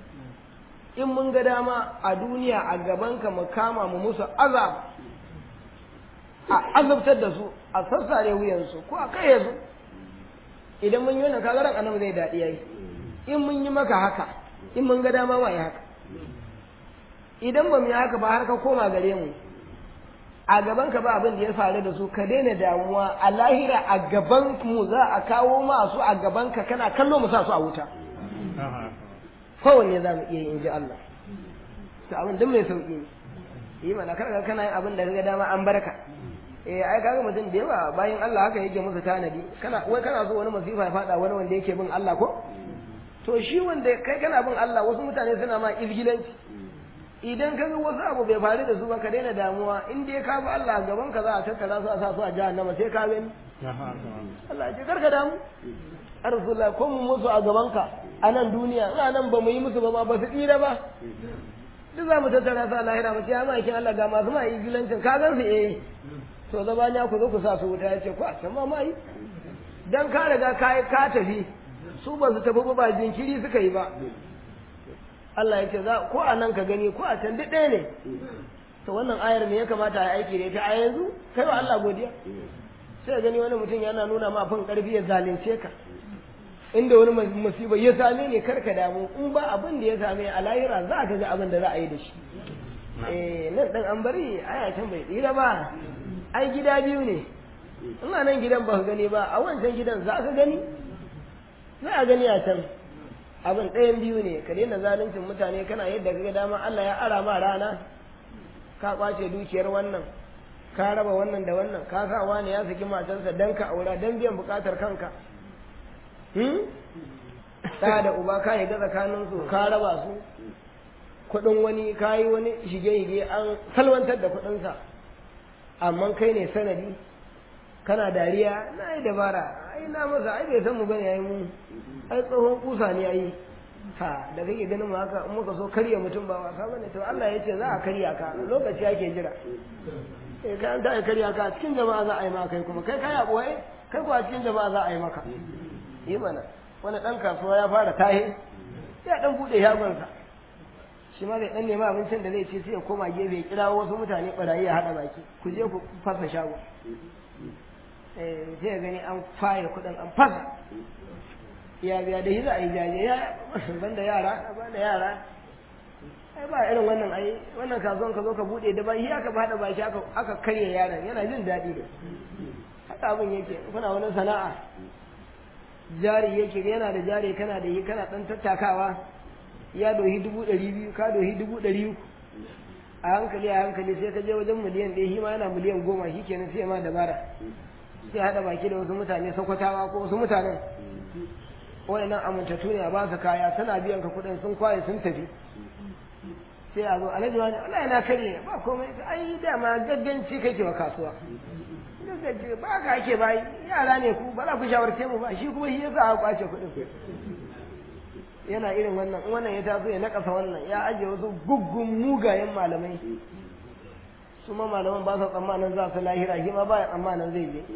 in mun ga dama a duniya a gaban ka mu kama mu musu azab a azabtar da su a sassare wuyansu ko a kai su idan mun yi wannan kagaran annabi zai daɗi yayi in mun yi maka haka in mun ga dama ma yi haka idan ba mu yi haka ba har ka koma gare mu a gaban ka ba abin da ya faru da su ka daina damuwa a lahira a gaban mu za a kawo masu a gaban ka kana kallo mu sa su a wuta kowanne za mu iya yi in ji Allah to abin duk mai sauki ne yi mana kar kana yin abin da ka ga dama an barka eh ai kaga mutum da yawa bayan Allah haka yake musu tanadi kana wai kana so wani masifa ya fada wani wanda yake bin Allah ko to shi wanda kai kana bin Allah wasu mutane suna ma izgilanci idan ka ga wasu abu bai faru da su ba ka daina damuwa in dai ka bi Allah gaban ka za a tattara su a sa su a jahannama sai ka gani Allah ya ce karka damu a rasulullah ko mu musu a gaban ka a nan duniya ina nan ba mu yi musu ba ma ba su tsira ba duk za mu tattara su a lahira mu ce ya ma Allah ga masu ma yi gilancin ka gan su eh to zabaniya ku zo ku sa su wuta ya ce ku a can ma ma yi dan ka riga ka ka tafi su ba su tafi ba ba jinkiri suka yi ba Allah ya ce za ko a nan ka gani ko a can duk ɗaya ne to wannan ayar me ya kamata a aiki da ita a yanzu kai wa Allah godiya sai gani wani mutum yana nuna ma fin karfi ya zalunce ka inda wani musiba ya same ne karka damu in ba abin da ya same a lahira za ka ga abin da za a yi da shi eh nan dan an bari aya can bai tsira ba ai gida biyu ne ina nan gidan ba ka gani ba a wancan gidan za ka gani za a gani a can abin ɗayan biyu ne ka daina zaluncin mutane kana yadda ka ga dama Allah ya ara ma rana ka kwace dukiyar wannan ka raba wannan da wannan ka sa wani ya saki matarsa dan ka aura dan biyan bukatar kanka hmm da da uba ka yi ga tsakanin su ka raba su kuɗin wani ka yi wani shige-shige an salwantar da kuɗinsa amma kai ne sanadi kana dariya na yi dabara ai na masa ai bai san mu bane yayi mu ai tsohon kusa ne ai ha da kake ganin mu haka in muka so karya mutum ba wasa bane to Allah ya ce za a karya ka lokaci ake jira eh kai an da karya ka cikin jama'a za a yi maka kai kuma kai kai a boye kai kuwa cikin jama'a za a yi maka yi mana wani dan kasuwa ya fara tahe ya dan bude shagonsa shi ma zai dan nema abincin da zai ci sai ya koma gefe ya kira wasu mutane barayi ya hada baki ku je ku fasa shago eh sai ya gani an faya kudin an fasa ya biya da hiza a yi jaje ya banda yara banda yara ai ba irin wannan ai wannan kasuwan ka zo ka bude da ba shi aka hada baki aka aka karya yaron yana jin daɗi da haka abin yake kuna wani sana'a jari yake yana da jari kana da yi kana dan tattakawa ya dohi dubu ɗari biyu ka dohi dubu ɗari uku a hankali a hankali sai ka je wajen miliyan ɗaya shi ma yana miliyan goma shi kenan sai ma dabara sai haɗa baki da wasu mutane sakwatawa ko wasu mutanen waɗannan amintattu ne a ba su kaya suna biyan ka kuɗin sun kwaye sun tafi sai a zo alhaji wani Allah yana kare ba komai ai dama gagganci kake wa kasuwa gagganci ba ka ake bayi yara ne ku ba za ku shawarce mu ba shi kuma shi yasa a kwace kuɗin yana irin wannan in wannan ya taso ya nakasa wannan ya ajiye wasu guggun mugayen malamai su ma malaman ba su tsammanin za su lahira shi ma ba ya tsammanin zai je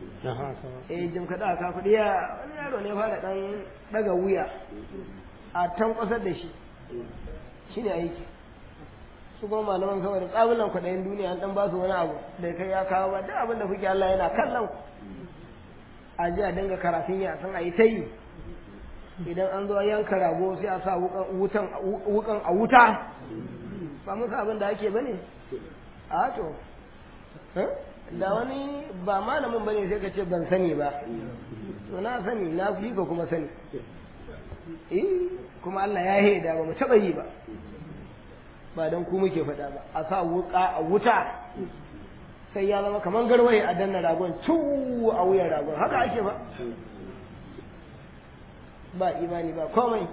eh jim kaɗa ka kuɗi ya wani yaro ne fara ɗan ɗaga wuya a tan ƙasar da shi shi ne aiki su kuma malaman saboda tsabulan kwaɗayin duniya an ɗan ba su wani abu da kai ya kawo ba duk abin da kuke Allah yana kallon a ji a dinga karatun ya san a yi ta yi idan an zo yanka rago sai a sa wukan a wuta ba musu abin da ake bane a to da wani ba malamin bane sai ka ce ban sani ba to na sani na fi ka kuma sani eh kuma Allah ya haida ba mu taba yi ba ba dan ku muke faɗa ba a sa wuka a wuta sai ya zama kamar garwaye a danna ragon cu a wuyan ragon haka ake ba ba imani ba komai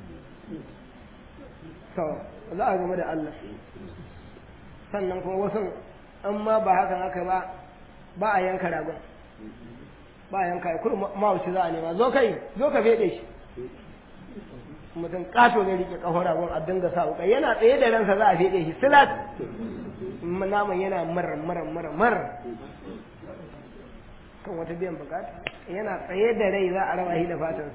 to za a game da Allah sannan kuma wasu an ma ba hakan aka ba ba a yanka ragon ba a yanka kudu mawuci za a nema zo kai zo ka fede shi mutum kato ne rike kafar ragon a dinga sa wuka yana tsaye da ransa za a fede shi silat naman yana mar mar mar mar kan wata biyan bukata yana tsaye da rai za a raba shi da fatan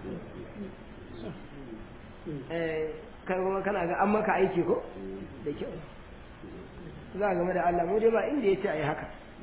kai kuma kana ga an maka aiki ko da kyau za a game da Allah mu dai ba inda ya ce a yi haka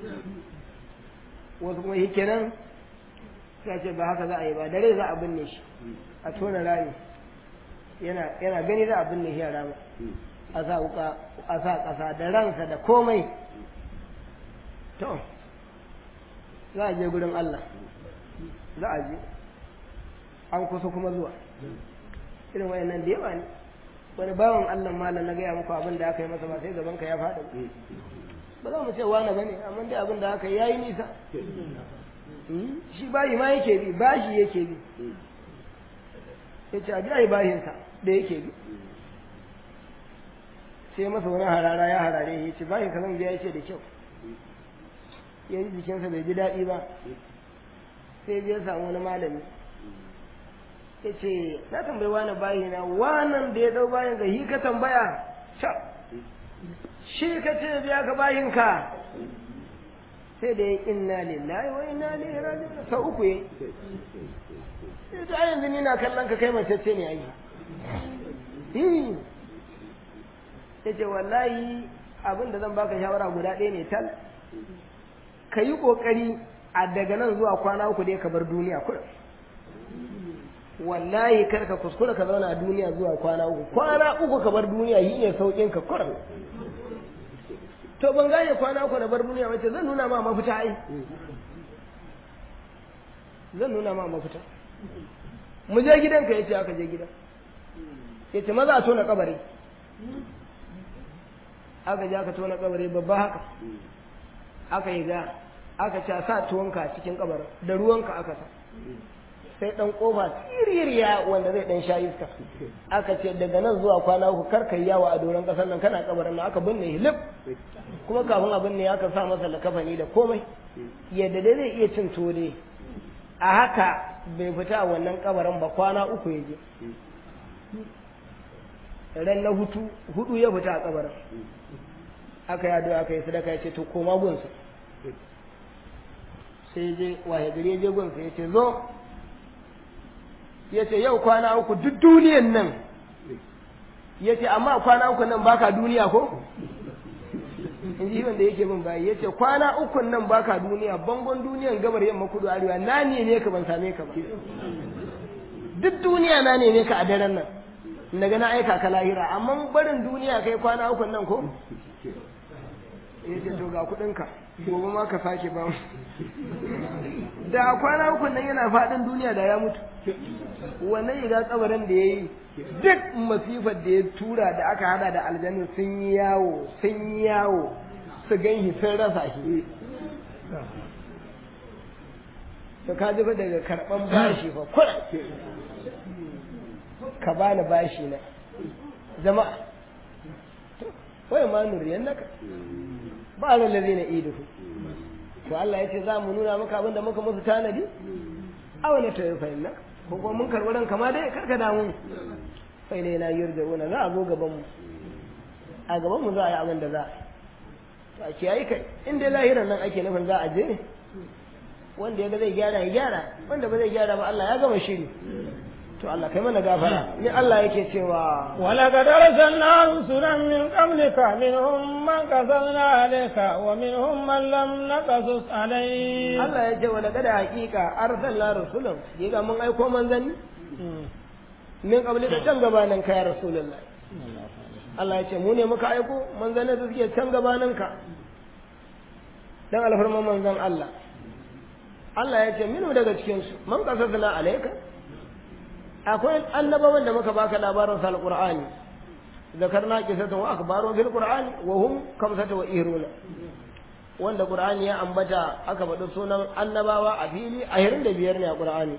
wasu kuma shi kenan ya ce ba haka za a yi ba da rai za a binne shi a tona rami yana gani za a binne shi a rama a sa wuka a sa ƙasa da ransa da komai to za a je gurin Allah za a je an kusa kuma zuwa irin wayannan da yawa ne wani bawan Allah malam na gaya muku abin da aka yi masa ba sai gaban ka ya faɗi ba za mu ce wani bane amma dai abin da aka yi yayi nisa shi bayi ma yake bi bashi yake bi ya ce a biya yi bashinsa da yake bi sai masa wani harara ya harare ya ce bayan ka zan biya ya ce da kyau ya ji jikinsa bai ji daɗi ba sai ya samu wani malami ya ce na tambayi wani bayi na wanan da ya ɗau bayan ga hi ka tambaya sha shi ka ce biya ka bayin ka sai da ya inna lillahi wa inna ilaihi raji'un sau uku yayi sai ta yanzu ni na kallon ka kai mace ce ne ai ya ce wallahi abin da zan baka shawara guda ɗaya ne tal ka yi ƙoƙari a daga nan zuwa kwana uku dai ka bar duniya kuɗa wallahi kar ka kuskura ka zauna a duniya zuwa kwana uku kwana uku ka bar duniya yi ne sauƙin ka kuɗa to ban gane kwana uku na bar duniya wace zan nuna ma mafita ai zan nuna ma mafita mu je gidanka yace aka je gidan yace maza a tona kabari aka je aka tona kabari babba haka aka yi ga aka ce sa tuwonka cikin kabarin da ruwanka aka sa sai dan kofa siririya wanda zai dan sha iska aka ce daga nan zuwa kwana uku kar kai yawo a doron kasar nan kana kabarin nan aka binne hilib kuma kafin a binne aka sa masa lakafani da komai yadda dai zai iya cin tuwo dai a haka bai fita a wannan kabarin ba kwana uku ya je ran na hutu hudu ya fita a kabarin aka yado aka yi sadaka ya ce to koma gunsu sai je wahe gari ya je gunsu ya ce zo ya ce yau kwana uku duk duniyan nan ya ce amma kwana uku nan baka duniya ko in ji wanda yake bin bayi ya ce kwana uku nan baka duniya bangon duniyan gabar yamma kudu arewa na ne ne ka ban same ka ba duk duniya na ne ne ka a daren nan daga na aika ka lahira amma barin duniya kai kwana uku nan ko ya ce to ga kuɗinka gobe ma ka sake ba da kwana uku nan yana faɗin duniya da ya mutu wannan yiga tsabarin da ya yi duk masifar da ya tura da aka hada da aljannu sun yi yawo sun yi yawo su gan sun rasa shi to ka ji daga karɓan bashi fa kura ka bani bashi na jama'a wai ma nuriyan naka ba ran lalle na iduhu to Allah ya ce za mu nuna maka abin da muka musu tanadi a wani ta yi fahimna ko kuma mun karɓi ranka ma dai karka damu sai ne na yurja'una za a zo gaban mu a gaban mu za a yi abin da za a yi a kiyaye kai in dai lahiran nan ake nufin za a je ne wanda ya ga zai gyara ya gyara wanda ba zai gyara ba Allah ya gama shiri to Allah kai mana gafara ni Allah yake cewa wala qad arsalna rusulan min qablika minhum man qasasna alayka wa minhum man lam naqasus alayk Allah ya ce wala qad haqiqa arsalna rusulan diga mun aiko manzanni min qablika can gabanin ka ya rasulullah Allah ya ce mu ne muka aiko manzanni da suke can gabanin ka dan alfarman manzan Allah Allah ya ce minu daga cikin su man qasasna alayka akwai annabawan da muka baka labarin sa alqur'ani zakarna qisatan wa akhbarun fil qur'ani wa hum kamsata wa ihruna wanda qur'ani ya ambata aka faɗi sunan annabawa a fili a hirin da biyar ne a qur'ani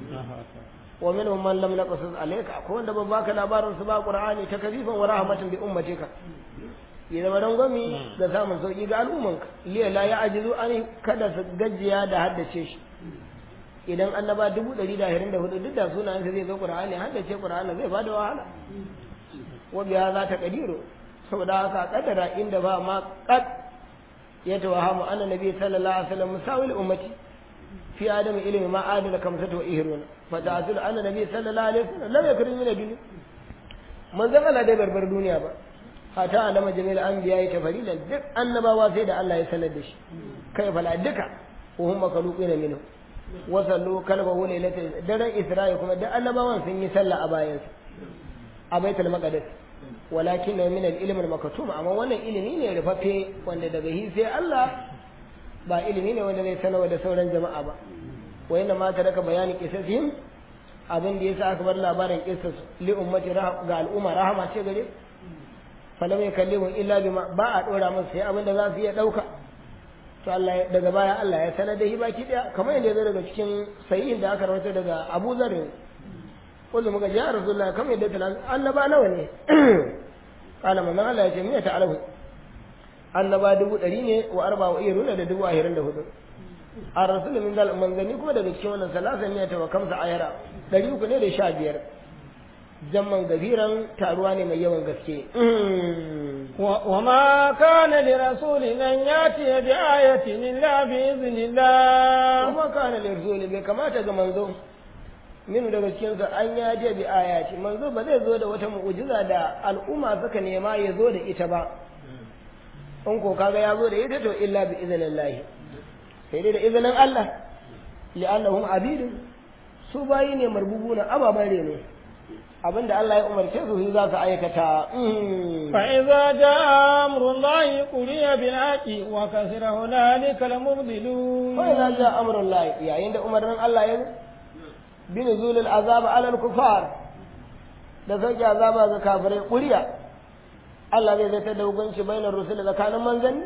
wa minhum man lam naqsus alayka akwai wanda ban baka labarin su ba qur'ani ta kafifan wa rahmatin bi ummatika ya zama rangwami da samun sauki ga al'ummanka liya la ya ajizu an kada su gajiya da haddace shi idan annaba dubu ɗari da ashirin da hudu duk da sunayen zai zo qur'ani haddace qur'ani zai bada wahala wa biya za ta kadiru saboda haka kadara inda ba ma qad ya tawahamu anna nabi sallallahu alaihi wasallam musawil ummati fi adam ilmi ma adala kamsatu wa ihruna fa ta'zul anna nabi sallallahu alaihi wasallam lam yakrim min dunya manzon Allah dai barbar duniya ba hata alama jami'al anbiya ya tafarilan duk annabawa sai da Allah ya sanar da shi kai fala duka wa hum makhluqina minhu wa sallu kalbahu lailatul daren isra'i kuma duk annabawan sun yi sallah a bayansa a baitul maqdis walakin min al-ilm al-maktum amma wannan ilimi ne rufaffe wanda daga hi sai Allah ba ilimi ne wanda zai sanarwa da sauran jama'a ba wa inna ma taraka bayani qisasihim abin da yasa aka bar labarin qissas li ummati ga al'umma rahama ce gare falam yakallimu illa bima ba a dora musu sai abin da za su iya dauka to Allah daga baya Allah ya sanar da shi baki daya kamar yadda ya daga cikin sahihin da aka rawaito daga Abu Dharr kullu muka ja Rasulullah kamar yadda talan annaba nawa ne kana manzon Allah ya ce miya ta alhu annaba dubu ɗari ne wa arba wa iya runa da dubu ashirin da hudu a rasul min dal manzanni kuma daga cikin wannan salasa miya ta wa kamsa ayara ɗari uku ne da sha biyar jamman gafiran taruwa ne mai yawan gaske وما كان لرسول أن يأتي بآية إلا بإذن الله kuma kana lirzuli bai kamata ga manzo minu daga cikinsa an ya je bi ayati manzo ba zai zo da wata mu'jiza da al'umma suka nema ya zo da ita ba in ko kaga ya zo da ita to illa bi idhnillah sai dai da izinin Allah li'annahum abidun su bayi ne marbubuna ababan reno abinda Allah ya umarce su za su aikata فإذا جاء أمر الله قضي بالحق وكسر هنالك المبطلون fa idza jaa amrullah yayin da umarnin Allah ya zo bi nuzulil azab ala al-kufar da sauke azaba ga kafirai kuriya Allah zai zata da hukunci bainar rusul tsakanin manzanni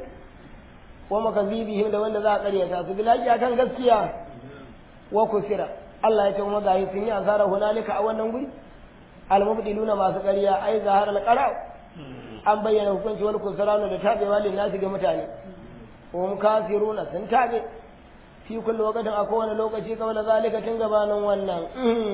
wa makazibihim da wanda za a karyata su bilaki akan gaskiya wa kufira Allah ya ce kuma gahi sun yi asara hunalika a wannan guri al-mubdiluna masu ƙarya ai zahar al-qara an bayyana hukunci wal kusranu da tabewa lin nasi ga mutane hum kafiruna sun tabe fi kulli waqtin a kowane lokaci kamar zalika tun gabanin wannan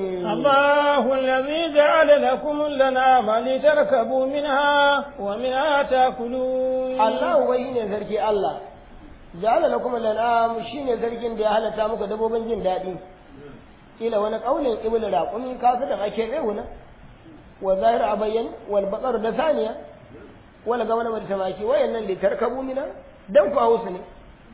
الله الذي جعل لكم الأنعام لتركبوا منها ومنها تأكلون Allah wai ne sarki Allah ja'ala lakum al-an'am shine sarkin da ya halatta muku dabbobin jin daɗi kila wani kaulin ibnu raqumi kasu da ake reuna wa zahir abayyan wal baqar da saniya wala ga wani tamaki wayannan li tarkabu mina dan ku hausu ne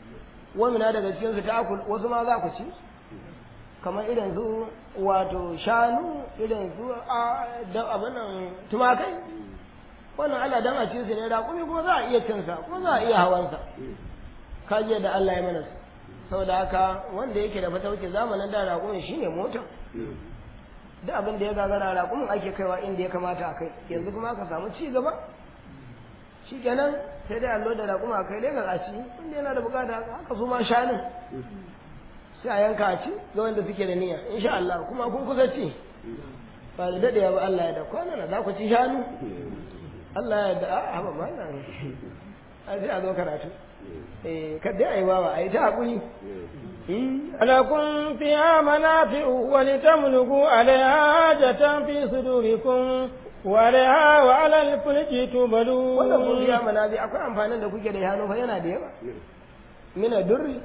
wa mina daga cikin su ta'kul wasu ma za ku ci kamar irin su wato shanu irin su a da abinan tumakai wannan Allah dan a ci su ne raƙumi kuma za a iya cin sa kuma za a iya hawan sa kaje da Allah ya mana su saboda haka wanda yake da fatauci zamanin da raƙumin shine mota duk abin da ya gagara raƙumin ake kaiwa inda ya kamata a kai yanzu kuma aka samu ci gaba shikenan sai dai allo da raƙuma a kai dai ga ci wanda yana da bukata haka su ma shanun sai a yanka a ci ga wanda suke da niyya insha Allah kuma kun kusa ci ba da daɗewa ba Allah ya da kwana na za ku ci shanu Allah ya da a haɓa mallan a sai a zo karatu eh kada ai wawa ai ta hakuri لكم فيها منافع ولتملكوا عليها حاجة في صدوركم وعليها وعلى الفلك تبلون wannan kun biya manazi akwai amfanin da kuke da yano fa yana da yawa mina durri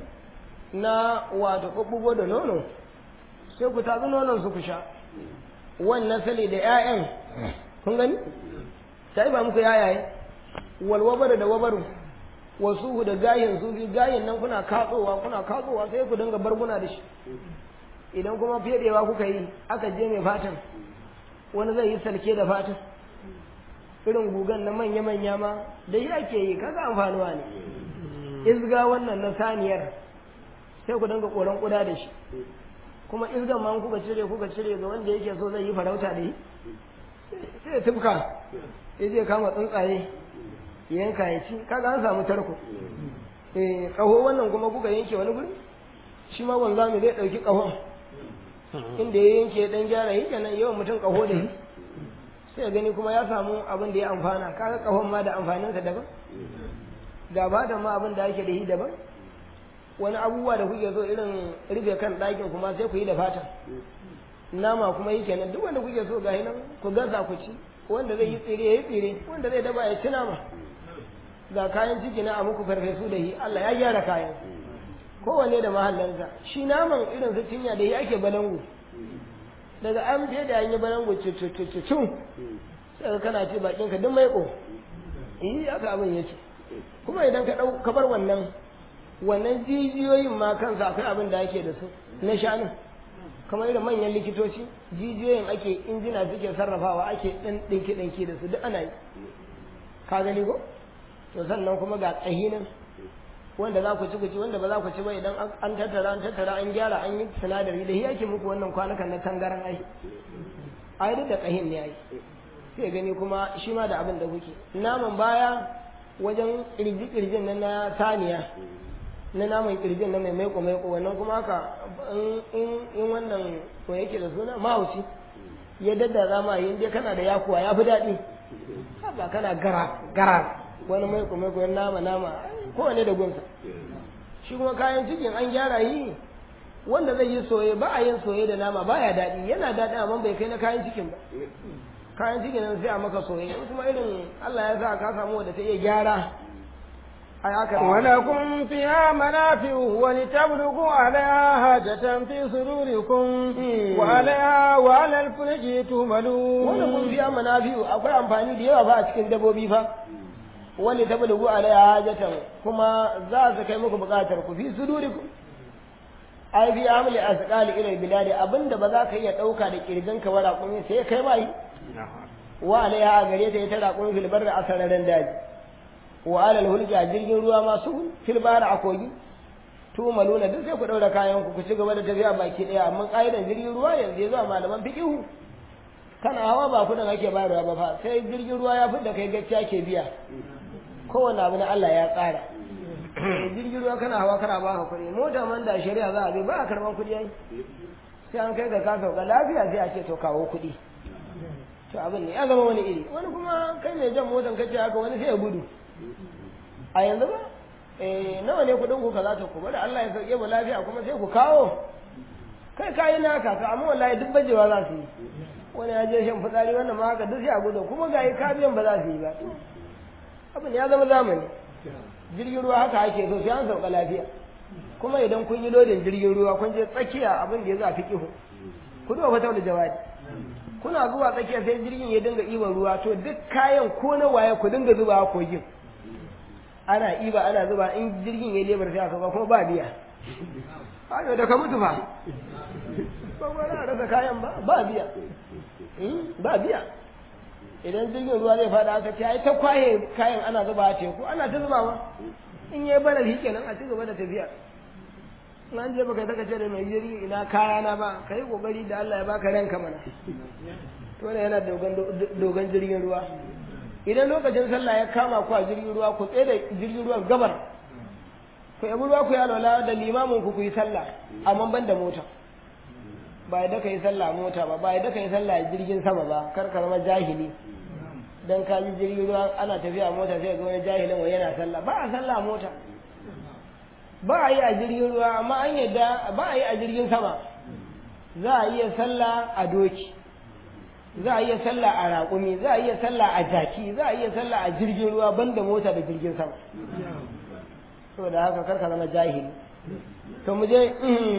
na wato kubbugo da nono sai ku tatsi nonon su ku sha wannan sali da ƴaƴan kun gani sai ba muku yayaye wal wabaru da wabaru wasu da gayin su bi gayin nan kuna katsowa kuna katsowa sai ku dinga barguna da shi idan kuma fedewa kuka yi aka je mai fatan wani zai yi salke da fatan irin gugan na manya-manya ma da yi ake yi kaga amfanuwa ne izga wannan na saniyar sai ku dinga koran kuda da shi kuma izgan ma kuka cire kuka cire ga wanda yake so zai yi farauta da yi sai ya tufka ya je kama tsuntsaye yanka ya ci kaga an samu tarko eh kaho wannan kuma kuka yanke wani guri shi ma wanzami zai dauki kahon inda ya yanke dan gyara yi kenan yawan mutum kaho da yi sai gani kuma ya samu abin da ya amfana kaga kahon ma da amfaninsa daban ga da ma abin da ake da yi daban wani abubuwa da kuke so irin rufe kan ɗakin kuma sai ku yi da fata nama kuma yi kenan duk wanda kuke so ga nan ku gasa ku ci wanda zai yi tsire ya yi tsire wanda zai daba ya ci nama ga kayan ciki na a muku farfesu da yi Allah ya gyara kayan kowanne da mahallansa shi naman irin su cinya da yi ake balangu daga an fiye da an yi balangu cucucucucun sai ka kana ce bakin ka duk maiko yi aka abin yake kuma idan ka ɗau ka bar wannan wannan jijiyoyin ma kansa akwai abin da ake da su na shanu kamar irin manyan likitoci jijiyoyin ake injina suke sarrafawa ake ɗan ɗinki ɗinki da su duk ana yi ka gani ko to sannan kuma ga tsahinin wanda za ku ci ku ci wanda ba za ku ci ba idan an tattara an tattara an gyara an yi sinadari da yake muku wannan kwanukan na tangaran ai ai duk da kahin ne ai sai gani kuma shi ma da abin da kuke naman baya wajen kirji kirjin na na saniya na naman kirjin na mai maiko maiko wannan kuma haka in in wannan to yake da suna mahauci ya daddara ma yin dai kana da yakuwa ya fi daɗi ba kana gara gara wani mai kuma mai nama nama kowane da gunsa shi kuma kayan cikin an gyara yi wanda zai yi soye ba a yin soye da nama baya daɗi yana daɗi amma bai kai na kayan cikin ba kayan cikin nan sai a maka soye in kuma irin Allah ya sa ka samu wanda ta iya gyara ai aka ولكم فيها منافع ولتبلغوا عليها حاجة في صدوركم وعليها وعلى الفلك تهملون wanda kun fiya manafi'u akwai amfani da yawa ba a cikin dabbobi fa wanda ta bulugu alaiha hajatan kuma za su kai muku bukatar ku fi sudurikum ai fi amli asqali ila biladi abinda ba za ka iya dauka da kirgan ka wara kun sai kai ba yi wa alaiha a gare ta ita raƙun fil barri a sararin daji wa alal hulki a jirgin ruwa masu fil bahri a kogi tu maluna duk sai ku daura kayan ku ku ci gaba da tafiya baki daya amma ƙa'idan jirgin ruwa yanzu ya zuwa malaman fiqihu kana hawa ba kudin ake bayarwa ba fa sai jirgin ruwa ya fidda kai gaskiya ke biya kowane abu na Allah ya tsara jirgin ruwa kana hawa kana ba ka kuɗi mota man da shari'a za a bi ba a karɓar kuɗi ai sai an kai ga ka sauka lafiya sai a ce to kawo kuɗi to abin ne ya zama wani iri wani kuma kai mai jan motan kace haka wani sai ya gudu a yanzu ba eh nawa ne kuɗin ku kaza to ku bari Allah ya sauke mu lafiya kuma sai ku kawo kai kayi naka to amma wallahi duk bajewa za su yi wani ya je shan fitsari wannan ma haka duk sai a gudu kuma ga yi kabiyan ba za su yi ba abin ya zama zamani jirgin ruwa haka ake so sai an sauka lafiya kuma idan kun yi lodin jirgin ruwa kun je tsakiya abin da ya za fi kihu ku duba fata da jawabi kuna zuwa tsakiya sai jirgin ya dinga iban ruwa to duk kayan ko na waye ku dinga zuba a kogin ana iba ana zuba in jirgin ya lebar sai a sauka kuma ba biya ayo da ka mutu fa ba ba za a rasa kayan ba ba biya ba biya idan jirgin ruwa zai fada aka ce ai ta kwaye kayan ana zuba a teku ana ta zubawa in yayi bana shi kenan a ci gaba da tafiya nan je baka saka ce da mai jirgi ina kaya na ba kai kokari da Allah ya baka ranka mana to ne yana dogon dogon jirgin ruwa idan lokacin sallah ya kama ku a jirgin ruwa ku tsaye da jirgin ruwan gabar ku yabi ruwa ku ya lola da limamin ku ku yi sallah amma ban da mota ba yadda ka yi sallah mota ba ba yadda ka yi sallah jirgin sama ba kar ka zama jahili dan ka ji jirgin ruwa ana tafiya mota sai ga wani jahilin wa yana sallah ba a sallah mota ba a yi a jirgin ruwa amma an yadda ba a yi a jirgin sama za a iya sallah a doki za a iya sallah a raƙumi za a iya sallah a jaki za a iya sallah a jirgin ruwa banda mota da jirgin sama saboda haka kar ka zama jahili to mu je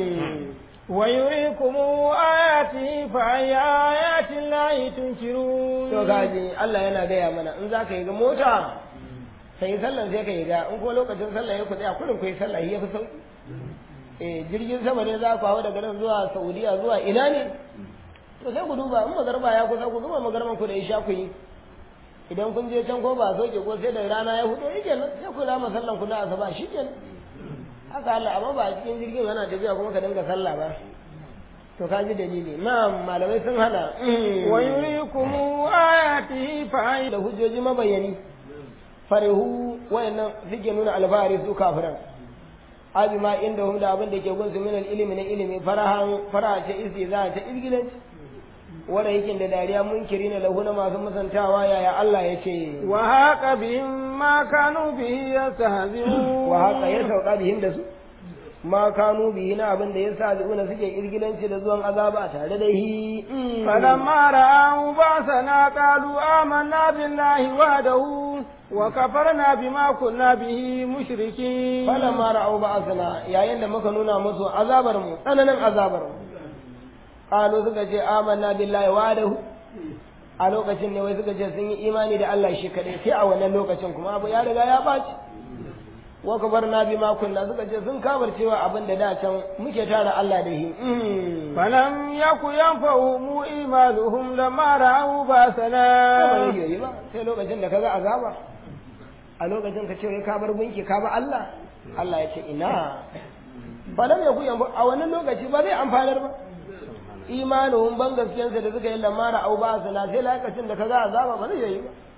ويريكم آياته فأي آيات الله تنكرون to gaji Allah yana gaya mana in za ka yi ga mota sai sallan sai ka yi ga in ko lokacin sallah ya ku tsaya kurin ku yi sallah ya fi sauki eh jirgin sama ne za ku hawa daga nan zuwa Saudiya zuwa ina ne to sai ku duba in magarba ya kusa ku zuba magarban ku da isha ku yi idan kun je can ko ba soke ko sai da rana ya hudo yake nan sai ku rama sallan ku na asuba shi kenan haka Allah amma ba a cikin jirgin yana tafiya kuma ka dinga sallah ba to ka ji dalili na'am malamai sun hana wa yurikum ayatihi fa da hujjoji mabayani farihu wayannan suke nuna alfahari su kafiran abi ma inda hum da abin da ke gunsu min ilimi na ilimi farahan faraha ce istiza ta izgilanci wanda yake da dariya munkiri na lahu na masu musantawa yaya Allah ya ce wa haqa bihim ma kanu bihi yastahzi'un wa haka ya sauka bihim da su ma kanu bihi na abin da ya sa zuuna suke irgilanci da zuwan azaba tare da hi falamma ra'u ba'sana qalu amanna billahi wahdahu wa kafarna bima kunna bihi mushrikin falamma ra'u ba'sana yayin da muka nuna musu azabar mu tsananin azabar mu qalu suka ce amanna billahi wahdahu a lokacin ne wai suka ce sun yi imani da Allah shi kadai sai a wannan lokacin kuma abu ya riga ya baci wa kabarna bima kunna suka ce sun kabar cewa abin da da can muke tara Allah da shi falam yaku yanfa'uhum imanuhum lamma ra'u basana ba zai yi ba sai lokacin da kaga azaba a lokacin ka ce ka bar gunki ka ba Allah Allah ya ce ina falam yaku yanfa a wannan lokaci ba zai amfanar ba imanuhum ban gaskiyansa da suka yi lamma ra'u basana sai lokacin da kaga azaba ba zai yi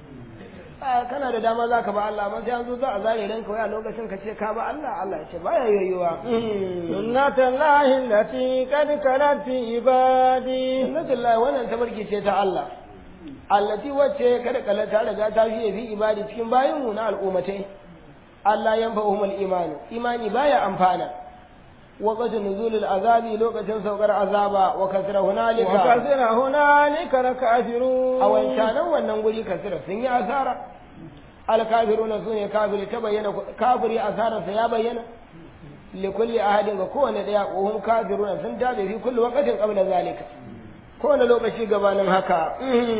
ba kana da dama za ka ba Allah amma sai an zo za a zare ranka wai a lokacin ka ce ka ba Allah Allah ya ce baya yoyuwa sunnatan lahi allati qad kalat fi ibadi sunnatul lahi wannan tabarki ce ta Allah allati wacce kada kala ta riga ta fiye fi ibadi cikin bayinmu na al'ummatai Allah yan fa'uhumul imani imani baya amfana وقت نزول العذاب لوقت سوقر عذابا وكثر هنالك وكثر هنالك الكافرون أو إن كان wannan guri kasira sun yi asara alkafiruna sune kafiri ta bayyana kafiri asara sa ya bayyana likulli ahadin ga kowane daya kohum kafiruna sun dabe fi kulli waqtin qabla zalika kowane lokaci gabanin haka